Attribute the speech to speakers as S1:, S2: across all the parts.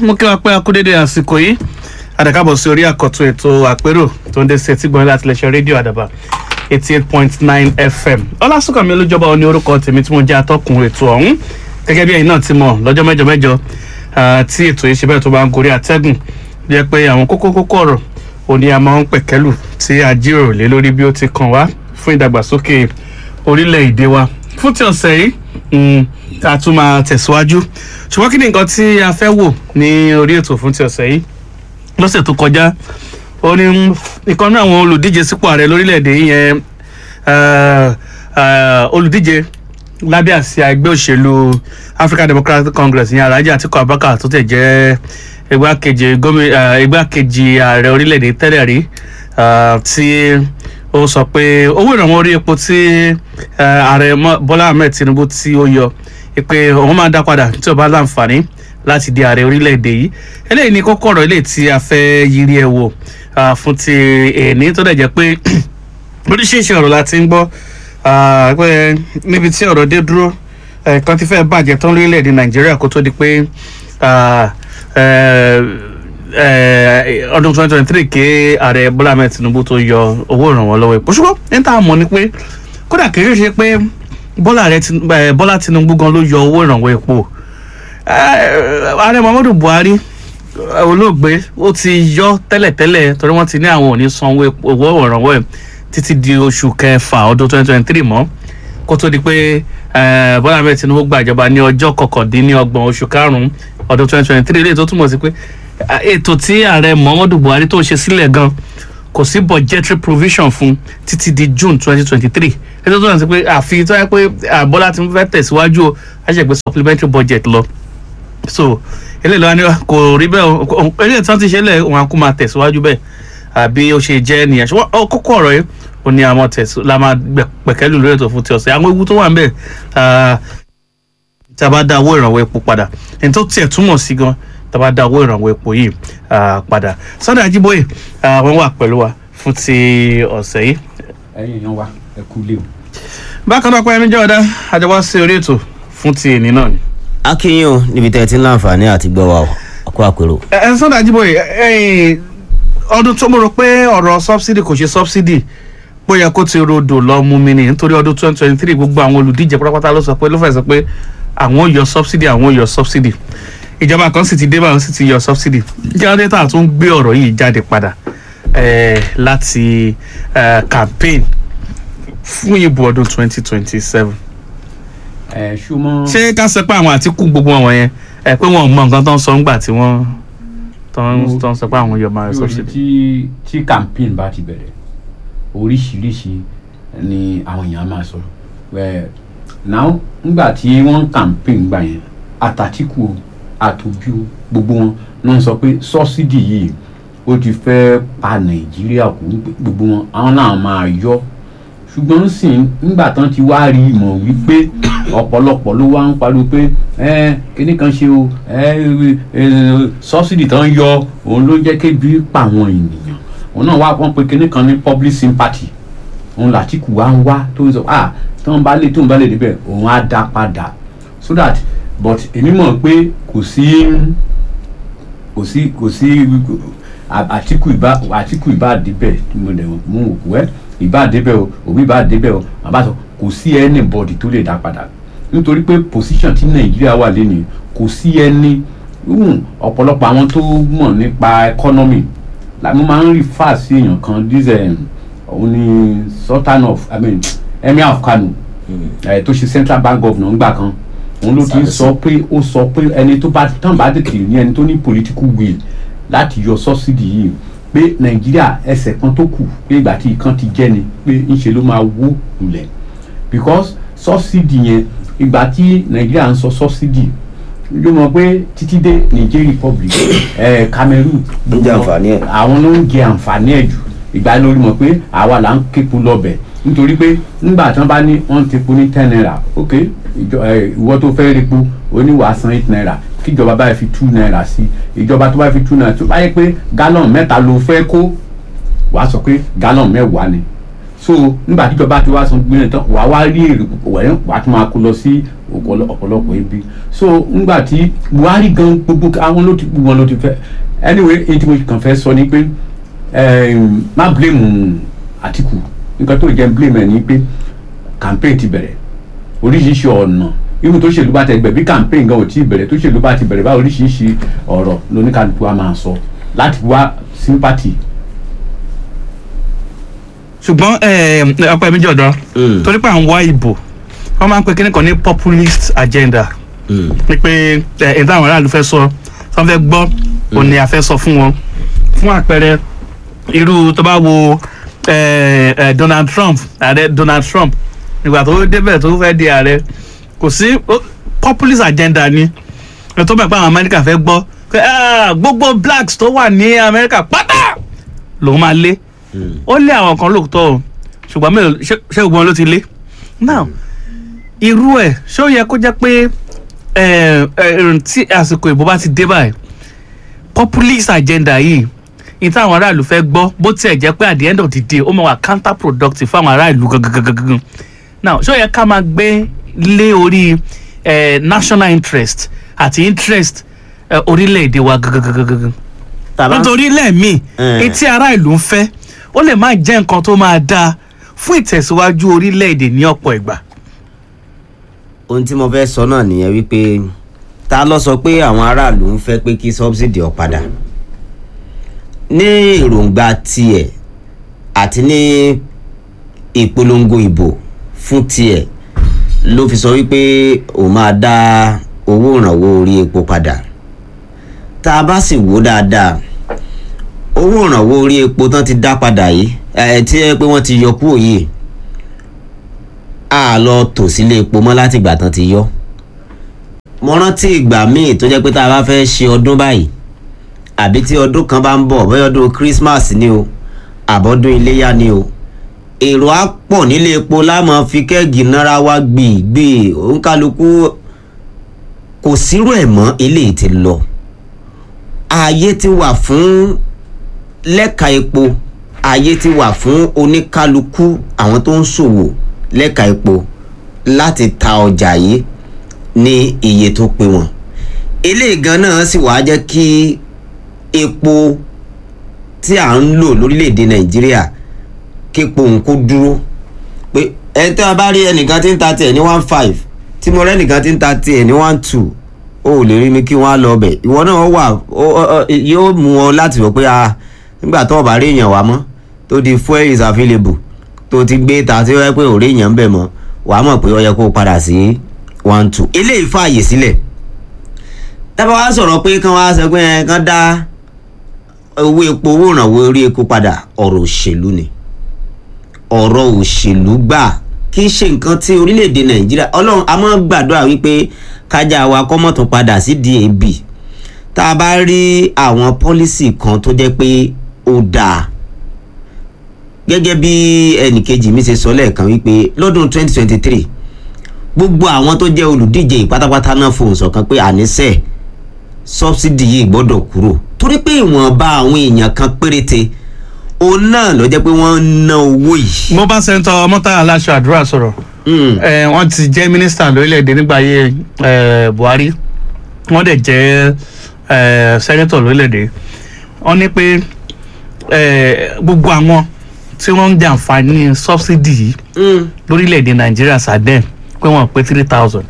S1: mú kí wàá pẹ́ akúdédé àsìkò yìí àdàkàbọ̀ sí orí àkọ́tún ètò àpérò tó ń dé sí etí gbọ́n láti lè ṣe rédíò àdàbà eighty eight point nine fm ọlásùnkànmí olújọba òní orúkọ tèmi tí mo jẹ́ atọ́kùn ètò ọ̀hún gẹ́gẹ́ bí ẹ̀yin náà ti mọ̀ lọ́jọ́ mẹ́jọ mẹ́jọ tí ètò yìí ṣe bẹ́ẹ̀ tó bá ń gorí àtẹ́gùn jẹ́ pé àwọn kókó kókó ọ̀rọ̀ òní a máa ń pẹ̀kẹ́lù tí a jíròrò lé lórí bí ó ti kàn wá fún ìdàgbàsókè orílẹ̀-èdè wa fún ti ọ̀sẹ̀ yìí a tún máa tẹ̀síwájú ṣùgbọ́n kí ni nǹkan tí a fẹ́ wò ní orí ètò fún ti ọ̀sẹ̀ yìí lọ́sẹ̀ tó kọjá ó ní ìkan náà àwọn olùdíje sípò ààrẹ lórílẹ̀‐èdè yìí yẹn olùdíje lábẹ́ àsíá ẹgbẹ́ òṣèlú African Democratic Congress yẹn Alhaji Atiku Abubakar tó tẹ̀ jẹ́ igbákejì gómìnà igbákejì ààrẹ orílẹ̀‐èdè tẹ́lẹ̀ rí tí ó sọ pé owó ìrànwọ́ orí epo tí ààrẹ Bọ́lá Ahmed Tinubu tí ó yọ pé òun máa dá padà tí ó bá láǹfààní láti di ààrẹ orílẹ̀-èdè yìí eléyìí ni kókó ọ̀rọ̀ eléyìí tí a fẹ́ yiri ẹ̀ wò fún ti èní tó dẹ̀ jẹ́ pé oríṣiríṣi ọ̀rọ̀ la ti ń gbọ́ pé níbi tí ọ̀rọ̀ dé dúró kan ti fẹ́ bàjẹ́ tán lórílẹ̀-èdè Nàìjíríà kó tó di pé ọdún twenty twenty three ké ààrẹ Bọ́lá Ahmed Tinubu tó yọ owó ìrànwọ́ lọ́wọ́ epo ṣùgbọ́n ní tá a mọ̀ ni pé kódà kì í ṣe pé Bọ́lá Tinubu gan ló yọ owó ìrànwọ́ epo ààrẹ muhammadu buhari olóògbé ó ti yọ tẹ́lẹ̀tẹ́lẹ̀ torí wọ́n ti ní àwọn ò ní san owó ìrànwọ́ ẹ̀ títí di oṣù kẹfà ọdún twenty twenty three mọ́ kó tó di pé bọ́lá ahmed tinubu gbàjọba ní ọjọ́ kọkàndínlọ́gbọ̀n oṣù karùn-ún ọdún twenty twenty three léyìí tó túmọ̀ sí pé ètò tí ààrẹ muhammadu buhari tó ṣe sílẹ̀ gan kò sí budgetary provision fún títí di june twenty twenty three ètò tó yàn sí pé àfi tó yẹ pé bọ́lá ti fẹ́ tẹ̀síwájú o á ṣe pé supplementary budget lọ so eléyìí lọ́wọ́ ni kò rí bẹ́ẹ̀ o eléyìí tí wọ́n ti ṣe lẹ̀ wọn kó máa tẹ̀síwájú bẹ́ẹ̀ àbí ó ṣe jẹ́ nìyẹn ṣùgbọ́n kókó ọ̀rọ̀ yìí ó ní àwọn tẹ̀sí la máa pẹ̀kẹ́lù lórí ètò fún ti ọ̀sẹ̀ àwọn ewu tó wà ń bẹ̀ tí a bá dá owó ìrànwọ́ epo padà ẹni tó tiẹ̀ túmọ̀ sí gan tí a bá dá owó ìrànwọ́ epo yìí padà Sunday Ajíbóyè wọ́n wà pẹ̀lú wa fún ti ọ̀sẹ̀ yìí.
S2: ẹ̀yin èèyàn wa ẹ kú lé o.
S1: bákan náà pé ẹni jẹ́ ọ̀dá àjọwọ́ sí orí ètò fún ti èní náà ni
S3: akínyìn o níbi tẹ́ ẹ ti ń láǹfààní àti gbọ́ wa ọkọ àpérò.
S1: ẹ ẹ Sunday Ajíbóyè ọdún tó mo rò pé ọ̀rọ̀ subsidy kò ṣe subsidy bóyá kó ti rodò lọ mú mi ni nítorí ọdún twenty twenty three gbogbo àwọn olùdíje pátápátá ló sọ pé ló fẹ́ sọ pé àwọn ò yọ subsidy àwọn ò yọ subsidy ìjọba kan sì ti dé báwọn sì ti yọ subsidy jáde tá a tún gbé ọ̀rọ̀ yìí jáde padà láti campaign fún ìbò ọdún twenty twenty seven
S2: ẹ ṣùgbọ́n.
S1: ṣé ká sọ pé àwọn àtìkù gbogbo wọn yẹn ẹ pé wọn ò mọ nǹkan tó ń sọ ńgbà tí wọn tó ń sọ pé àwọn yóò máa sọ ṣe.
S2: tí tí campaign bá ti bẹ̀rẹ̀ oríṣiríṣi ni àwọn èèyàn máa sọ ẹ náà ńgbà tí wọ́n ń campaign gbà yẹn àtàtìkù àtòjú gbogbo wọn náà sọ pé sọ́sídì yìí ó ti fẹ́ pa nàìjíríà kú gbogbo wọn àwọn náà máa yọ ṣùgbọ́n sìn nígbà tán ti wá rí mọ̀ wípé ọ̀pọ̀lọpọ̀ ló wá ń pariwo pé ẹ kíní kan ṣe o ẹ sọ́sìdì tán yọ òun ló jẹ́ kébi pa àwọn ènìyàn òun náà wá wọ́n pe kíní kan ní public sympathy òun làtìkù wá ń wá tó ń sọ ah tóun bá lè tóun bá lè débẹ̀ òun á dá padà so that but èmi mọ̀ pé kò sí kò sí kò sí àtìkù ìbá àtìkù ìbá débẹ̀ mo dẹ̀ mú òkú ẹ́ ìbá débẹ̀ o òbí ìbá débẹ̀ o bàbá sọ kò sí anybody tó lè dá padà nítorí pé position tí nàìjíríà wà lẹ́nu kò sí ẹni ọ̀pọ̀lọpọ̀ àwọn tó mọ̀ nípa economy mo máa ń refer sí èèyàn kan this òun ni sultan of i mean emir of kano tó ṣe central bank governor ńgbà kan òun ló ti sọ pé ó sọ pé ẹni tó bá tán bá tètè ní ẹni tó ní political will láti yọ subsidy yìí pé nàìjíríà ẹsẹ̀ kan tó kù pé ìgbà tí ìkan ti jẹ́ ni pé ńṣe ló máa wó lulẹ̀ because subsidy yẹn ìgbà tí nàìjíríà ń sọ subsidy yóò mọ̀ pé títí dé niger republic eh, cameroon àwọn ló ń jẹ àǹfààní ẹ̀ jù ìgbà lórí mọ̀ pé àwa là ń képo lọ́bẹ̀ nítorí pé nígbà tí wọ́n bá ní wọ́n ti po ní ten naira ok ìwọ tó fẹ́ rí po oníwàá san eight naira kíjọba báyìí fi two naira sí ìjọba tó bá fi two naira tó bá yẹ pé gallon mẹ́ta ló fẹ́ kó wàá sọ pé gallon mẹ́wàá ni so nígbà tíjọba ti wá san gbìyànjú tán wàá wá rí èrè púpọ̀ wẹ̀ wàá tún máa kó lọ sí ọ̀pọ̀lọ- ọ̀pọ̀lọpọ̀ ibi so ngbà tí buhari gan gbogbo àwọn ló ti gbogbo wọn ló ti fẹ́ anyway èyí tí mo kàn fẹ́ sọ ni pé em, má blame àtìkù nǹkan tó jẹ́ blame ẹ̀ ni pé campaign ti bẹ̀rẹ̀ oríṣiríṣi ọ̀nà irú tó ṣèlú bá ti bẹ̀rẹ̀ bí campaign gan ò tí ì bẹ̀rẹ̀ tó ṣèlú bá ti bẹ̀rẹ̀ bá oríṣiríṣi ọ̀rọ̀ lóníkàlùkù wa máa sọ láti wá sympathy
S1: ṣùgbọ́n ọpẹ́ mi jọ̀dọ̀
S3: Mm.
S1: torí pé à ń wá ìbò wọ́n máa ń pe kíní kan ní populist agenda
S3: Mm.
S1: ni pé ẹ̀ táwọn aráàlú fẹ́ sọ tí wọ́n fẹ́ gbọ́ òun ni a fẹ́ sọ fún wọn fún àpẹẹrẹ irú tó bá wo eh, eh, Donald Trump ààrẹ Donald Trump nígbà tó débẹ̀ tó fẹ́ di ààrẹ kò sí ó- populist agenda ni ẹ̀ tó bẹ̀ pé àwọn Amẹ́ríkà fẹ́ gbọ́ pé "Ah, gbogbo blacks tó wà ní Amẹ́ríkà pátá lòun máa lé
S3: Mm.
S1: ó lé àwọn kan lóòótọ́ o ṣùgbọ́n mélòó ṣé ṣé gbogbo wọn ló ti lé now irú ẹ̀ ṣé ó yẹ kó jẹ́ pé ẹ̀ ẹ̀ tí àsìkò ìbò bá ti dé báyìí populist agenda yìí ní táwọn aráàlú fẹ́ gbọ́ bó tiẹ̀ jẹ́ pé at the end of the day ó máa wà counter productive fáwọn aráàlú gangan now ṣé ó yẹ ká máa gbé lé orí eh, national interest àti interest eh, orílẹ̀-èdè wa gangan
S3: tàbá
S1: nítorí lẹ́ẹ̀mí
S3: Eh.
S1: etí ará ìlú ń fẹ́ ó lè má jẹ́ nǹkan tó máa dáa fún ìtẹ̀síwájú orílẹ̀-èdè ní ọ̀pọ̀ ìgbà.
S3: ohun tí mo fẹ́ sọ náà nìyẹn wípé ta ló sọ pé àwọn aráàlú ń fẹ́ pé kí subsidy ó padà ní èròǹgbà tiẹ̀ àti ní ìpolongo ìbò fún tiẹ̀ ló fi sọ wípé òun máa dá owó ìrànwọ́ orí epo padà tá a bá sì wò dáadáa owó ìrànwọ́ orí epo tán ti dá padà yìí ẹ̀ tí ẹ pé wọ́n ti yọ kúrò yìí a lọ tò sílé epo mọ́ láti ìgbà tán ti yọ mo rántí ìgbà míì tó jẹ́ pé tá a bá fẹ́ ṣe ọdún báyìí àbí tí ọdún kan bá ń bọ̀ bóyá ọdún Christmas ni o àbọ̀dún iléyà ni o èrò á pọ̀ nílé epo láàmú fi kẹ́ẹ̀gì náírà wá gbìgbì òǹkálukú kò sírò ẹ̀ mọ́ eléyìí ti lọ ààyè ti wà fún lẹ́ka epo ààyè ti wà fún oníkálukú àwọn tó ń ṣòwò lẹ́ka epo láti ta ọjà yìí ní iye tó pé wọn eléyìí gan náà sì wá jẹ́ kí epo tí à ń lò lórílẹ̀‐èdè nàìjíríà képo nǹkó dúró pé ẹ tí a bá rí ẹnìkan tí ń ta tiẹ̀ ní one five tí mo rẹ́ ẹnìkan tí ń ta tiẹ̀ ní one two o ò lè rí mi kí wọ́n á lọ bẹ̀ ìwọ náà wà ó- ó- ó- yóò mú ọ láti wọ pé a nígbà tó o bá rí èèyàn wá mọ́ tó di fuel is available tó ti gbé ta tí ó yẹ pé ò rí èèyàn ń bẹ̀ mọ́ wàá mọ̀ pé ó yẹ kó o padà sí one two eléyìí fààyè sílẹ̀ tábà wá sọ̀rọ̀ pé kán wá sọ pé ẹ, kán dá owó epo owó ìrànwọ́ orí epo padà ọ̀rọ̀ òṣèlú ni ọ̀rọ̀ òṣèlú gbà kì í ṣe nǹkan tí orílẹ̀-èdè nàìjíríà ọlọ́run a máa ń gbàdúrà wípé kájà wa kọ́mọ̀ tún padà sí dab tá a bá rí àwọn pọ́lísì kan tó jẹ́ pé ó dáa gẹ́gẹ́ bí ẹnìkejì mi ṣe sọ lẹ́ẹ̀kan wípé lọ́dún 2023 gbogbo àwọn tó jẹ́ olùdíje ìpátápátá náà fohùn ṣọ̀kan pé àníṣe sọ́bsidì yìí gbọ́dọ̀ kúrò torí pé ìwọ̀nba àwọn èèyàn kan péréte òun náà ló jẹ́ pé wọ́n ń ná owó yìí.
S1: mo bá sẹ́ńtọ̀ mọ́tà aláṣọ àdúrà sọ̀rọ̀
S3: Mm.
S1: Eh, wọ́n ti jẹ́ mínísítà lórílẹ̀‐èdè nígbà ayé eh, Buhari wọ́n dẹ̀ jẹ́ eh, sẹ́nẹ́tọ̀ lórílẹ̀‐èdè wọ́n ní pé eh, gbogbo àwọn tí wọ́n ń jàǹfààní sọ́bsidì yìí
S3: Mm.
S1: lórílẹ̀‐èdè Nàìjíríà sàdẹ́n pé wọ́n pé three thousand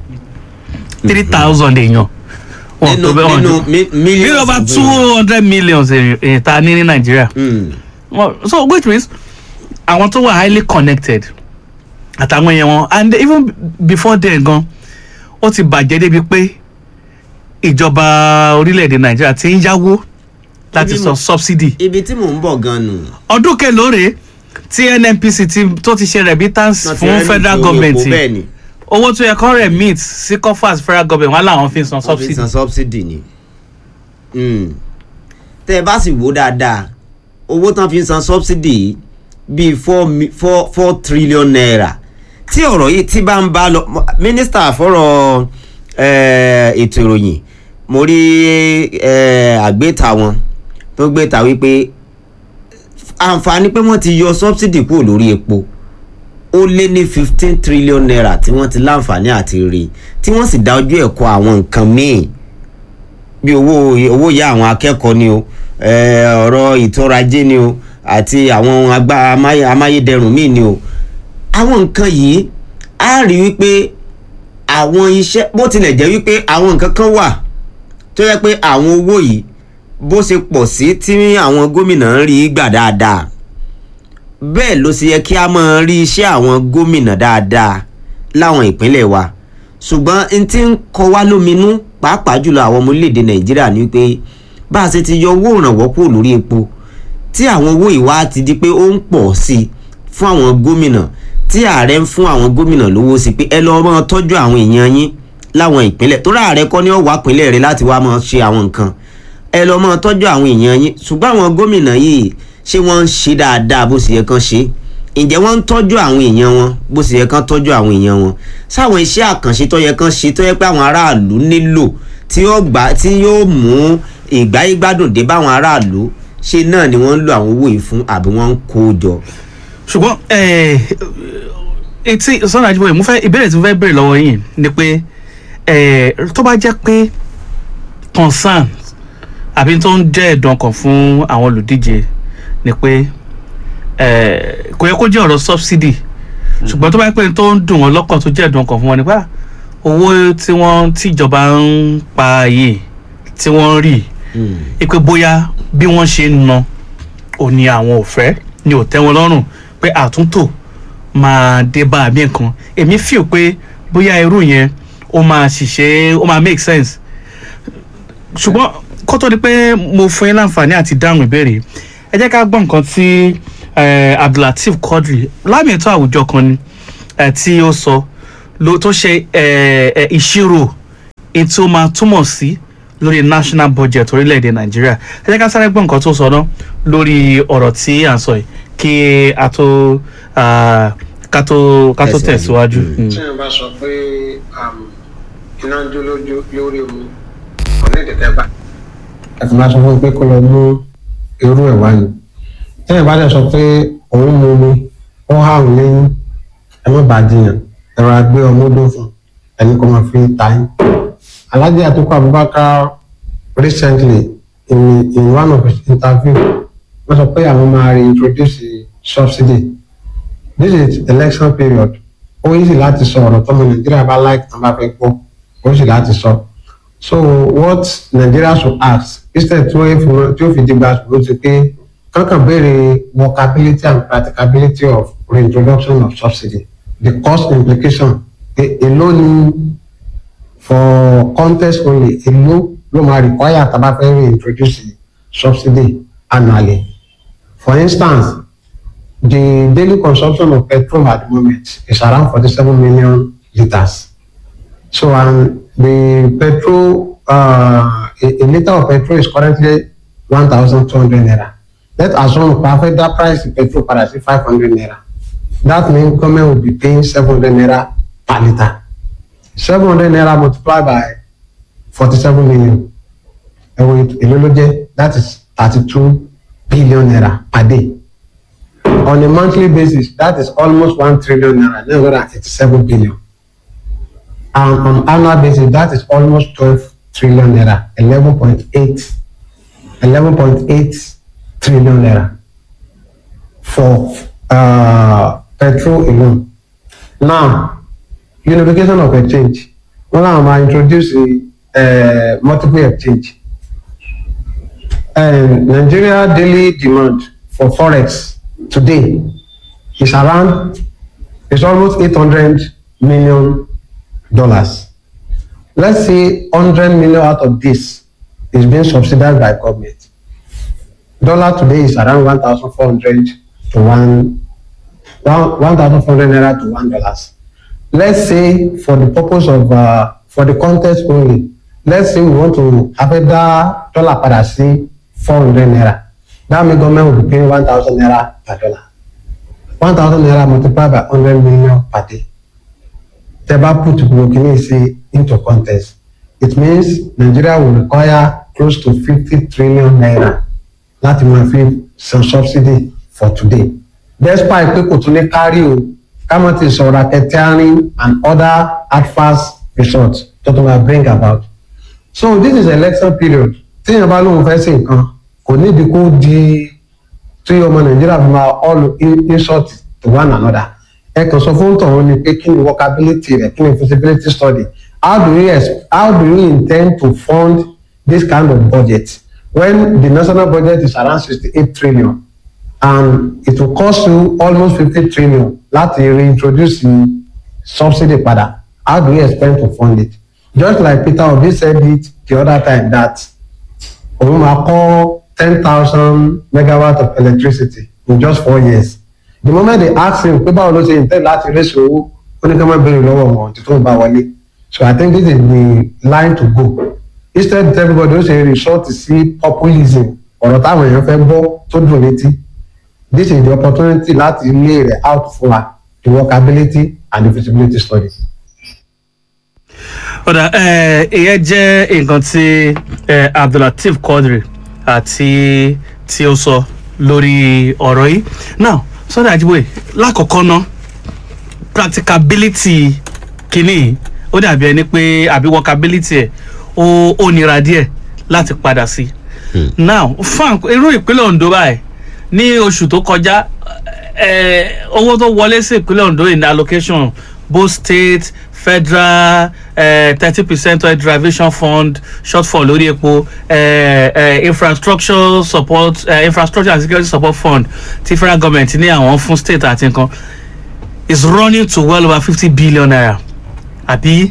S1: three thousand èèyàn wọ́n
S3: nínú
S1: tó bẹ́ẹ̀ wọ́n
S3: nínú
S1: ju
S3: mi-
S1: ní
S3: millions
S1: over
S3: of
S1: two hundred millions èèyàn ta ní ní Nàìjíríà
S3: Mm.
S1: well, so which means àwọn tó wà highly connected àtàwọn èèyàn wọn and even before then gan ó ti bàjẹ́ débi pé ìjọba orílẹ̀-èdè nàìjíríà ti ń yáwó láti
S3: Ibi
S1: san
S3: mo-
S1: subsidy
S3: ibi tí mò ń bọ̀ gan nù.
S1: ọdún kelóore tí nnpc ti tó ti ṣe remittance
S3: Wọ́n ti
S1: fún
S3: rẹ́
S1: federal
S3: ní
S1: government
S3: owó epo bẹ́ẹ̀ ni
S1: owó tó yẹ kó remit sí coffers federal government wọn làwọn fi ń san
S3: wọ́n fi
S1: subsidy
S3: san subsidy ni. Mm. tẹ́ ẹ bá sì wò dáadáa owó tán fi ń san subsidy yìí bíi four mi- four four trillion naira tí ọ̀rọ̀ yìí tí bá ń bá lọ mo- mínísítà fọ́rọ̀ eh, ètò ìròyìn mo rí eh, àgbéta wọn tó gbéta wípé àǹfààní pé wọ́n ti yọ subsidy kúrò lórí epo ó lé ní fifteen trillion naira tí wọ́n ti láǹfààní àti rí tí wọ́n sì dá ojú ẹ̀kọ́ àwọn nǹkan míì bí owó owó ya àwọn akẹ́kọ̀ọ́ ni o eh, ọ̀rọ̀ ìtọ́rajé ni o àti àwọn ohun agbá amáyé- amáyédẹrùn míì ni o àwọn nǹkan yìí á rí wípé àwọn iṣẹ́ bó tilẹ̀ jẹ́ wípé àwọn nǹkan kan wà tó yẹ pé àwọn owó yìí bó ṣe pọ̀ sí tí àwọn gómìnà ń rí gbà dáadáa bẹ́ẹ̀ ló ṣe yẹ kí a máa rí iṣẹ́ àwọn gómìnà dáadáa láwọn ìpínlẹ̀ wa ṣùgbọ́n n ti ń kọ wá lóminú pàápàá jùlọ àwọn ọmọ orílẹ̀-èdè nàìjíríà ni pé bá a ṣe ti yọ owó ìrànwọ́ kúrò lórí epo tí àwọn owó ìwá ti di pé ó ń pọ̀ sí i fún àwọn gómìnà tí ààrẹ ń fún àwọn gómìnà lówó sí pé ẹ lọ́ọ́ máa tọ́jú àwọn èèyàn yín láwọn ìpínlẹ̀ tó rà ààrẹ kọ́ ní ọ̀wá ìpínlẹ̀ rẹ láti wá máa ṣe àwọn nǹkan ẹ lọ́ọ́ máa tọ́jú àwọn èèyàn yín ṣùgbọ́n àwọn gómìnà yìí ṣé wọ́n ń ṣe dáadáa bó ṣe yẹ kán ṣe ǹjẹ́ wọ́n ń tọ́jú àwọn èèyàn wọn bó ṣe yẹ kán tọ́jú àwọn èèyàn wọn sáwọn iṣẹ́ àkànṣe tó yẹ kán ṣe tó yẹ pé àwọn aráàlú nílò tí yóò gbà tí yóò mú ìgbáyégbádùn dé báwọn aráàlú ṣe náà ni wọ́n ń lo àwọn owó yìí fún àbí wọ́n ń kó o jọ.
S1: ṣùgbọ́n eh, etí sọ́nà àjíbọ̀yẹ̀ mo fẹ́ ìbéèrè tí mo fẹ́ béèrè lọ́wọ́ yìí ni pé eh, tó bá jẹ́ pé concern àbí tó ń jẹ́ ẹ̀dùn ọkàn fún àwọn olùdíje ni pé eh, kò yẹ kó jẹ́ ọ̀rọ̀ subsidy ṣùgbọ́n tó bá yẹ pé tó ń dùn wọ́n lọ́kàn tó jẹ́ ẹ̀dùn ọkàn fún wọn ni pé ah, owó tí wọ́n tíjọba ń pa yìí tí wọ́n ń rí ipe bóyá bí wọ́n ṣe ń ná òní àwọn ò fẹ́ ni ò tẹ́ wọn lọ́rùn pé àtúntò máa dé bá àbí nǹkan èmi feel pé bóyá irú yẹn ó máa ṣiṣẹ́ ó máa make sense ṣùgbọ́n kó tó di pé mo fún yín láǹfààní àti dáhùn ìbéèrè ẹ jẹ́ ká gbọ́ nǹkan tí eh, abdulateef quadri lámì ètò àwùjọ kan ni eh, tí ó sọ ló tó ṣe eh, eh, ìṣirò ètò ó máa túmọ̀ sí lórí national budget orílẹ̀-èdè nàìjíríà ẹ jẹ́ ká sáré gbọ́ nǹkan tó sọ náà lórí ọ̀rọ̀ tí à ń sọ yìí kí a tó ah, ká tó ká tó
S3: Tẹ̀síwájú.
S1: tẹ̀síwájú.
S3: Mm.
S1: Mm.
S4: tí wọn bá sọ pé um, iná ń jó lójú lórí omi ọ̀nà ìdẹ̀kẹ́ bá. ẹ̀sìn máa sọ fún un pé kó lọ mú irú ẹ̀ wá ni tí wọn bá dẹ̀ sọ pé òun mú omi ó há òun lẹ́yìn ẹ má bàa jiyàn ẹ̀rọ agbé ọmọdé fún ẹni kó máa fi ta yín. Alhaji Atiku Abubakar recently in, in one of his interview wọ́n sọ pé àwọn máa reintroduce subsidy this is election period ó easy láti sọ ọ̀rọ̀ tọ́mọ nàìjíríà bá like tán bá fẹ́ gbọ́ ó easy láti sọ so what nigeria should ask instead tí ó fi tí ó fi di gbàgbó ti pé kankan béèrè workability and practicability of reintroduction of subsidy the cost implication e- èló ni for contest only èló ló máa require tá a bá fẹ́ reintroduce subsidy annually for instance the daily consumption of petrol at the moment is around 47 million liters. So, and the petrol, uh, a, a liter of petrol is currently 1,200 naira. Let assume perfect that price of petrol para sí 500 naira. That means government will be paying 700 naira per liter. 700 naira multiplied by 47 million. Ẹ̀wọ̀n èlò ló jẹ́ that is 32 billion naira per day on a monthly basis that is almost one trillion naira nine hundred and eighty-seven billion and on annual basis that is almost twelve trillion naira eleven point eight eleven point eight trillion naira for uh, petrol alone now unification of exchange wọn làwọn máa introduce uh, multiple exchange and nigeria daily demand for forex today is around is almost eight hundred million dollars let's say hundred million out of this is being subsidized by government dollar today is around one thousand four hundred to one one one thousand four hundred naira to one dollars let's say for the purpose of uh, for the contest only let's say we want to abẹ́dá dollar padà sí four hundred naira that means government will be paying one thousand naira per dollar one thousand naira multiplied by hundred million per day tẹ́ bá put gbogbo kìíní sí into contest it means Nigeria will require close to fifty trillion naira láti máa fi san subsidy for today despite pé kò tún ní kárí o kámọ́ ti sọ racketeering and other adverse results tó tó máa bring about so this is election period téèyàn bá lóun fẹ́ sí nǹkan kò nídìí kó di tí ọmọ nàìjíríà fi máa all in- insult to one another ẹ kàn sọ fún tọ̀hún ni pé kí ni workability rẹ̀ kí ni feasibility study how do you ex- how do you intend to fund this kind of budget when the national budget is around sixty-eight trillion and it will cost you almost fifty trillion láti reintroduce the subsidy padà how do you expect to fund it just like peter obi said it the other time that òun máa kọ́ ten thousand megawatt of electricity in just four years the moment they ask him pé báwo ló ṣe intend láti raise owó ó ní ká má béèrè lọ́wọ́ wọn tí tó ń bá wọlé so i think this is the line to go instead everybody ó ṣe resort sí populism ọ̀rọ̀ táwọn èèyàn fẹ́ gbọ́ tó dùn létí this is the opportunity láti lay rẹ̀ out fún wa the workability and the feasibility study.
S1: ọ̀dà ẹ̀, ìyẹn jẹ́ nǹkan tí ẹ̀, abdulateef quadri àti tí ó sọ lórí ọ̀rọ̀ yìí now sọ́dọ̀ àjíbóyè lákọ̀ọ́kọ́ ná practicability kìíní yìí, ó dàbí ẹni pé àbí workability ẹ̀ ó ó nira díẹ̀ láti padà sí now fún irú ìpínlẹ̀ ondo báyìí ní oṣù tó kọjá ẹ, owó tó wọlé sí ìpínlẹ̀ ondo in allocation both state federal thirty percent oil derivation fund shortfall lórí epo eh, eh, infrastructure support eh, infrastructure and security support fund ti federal government ní àwọn fún state àti nǹkan is running to well over fifty billion naira àbí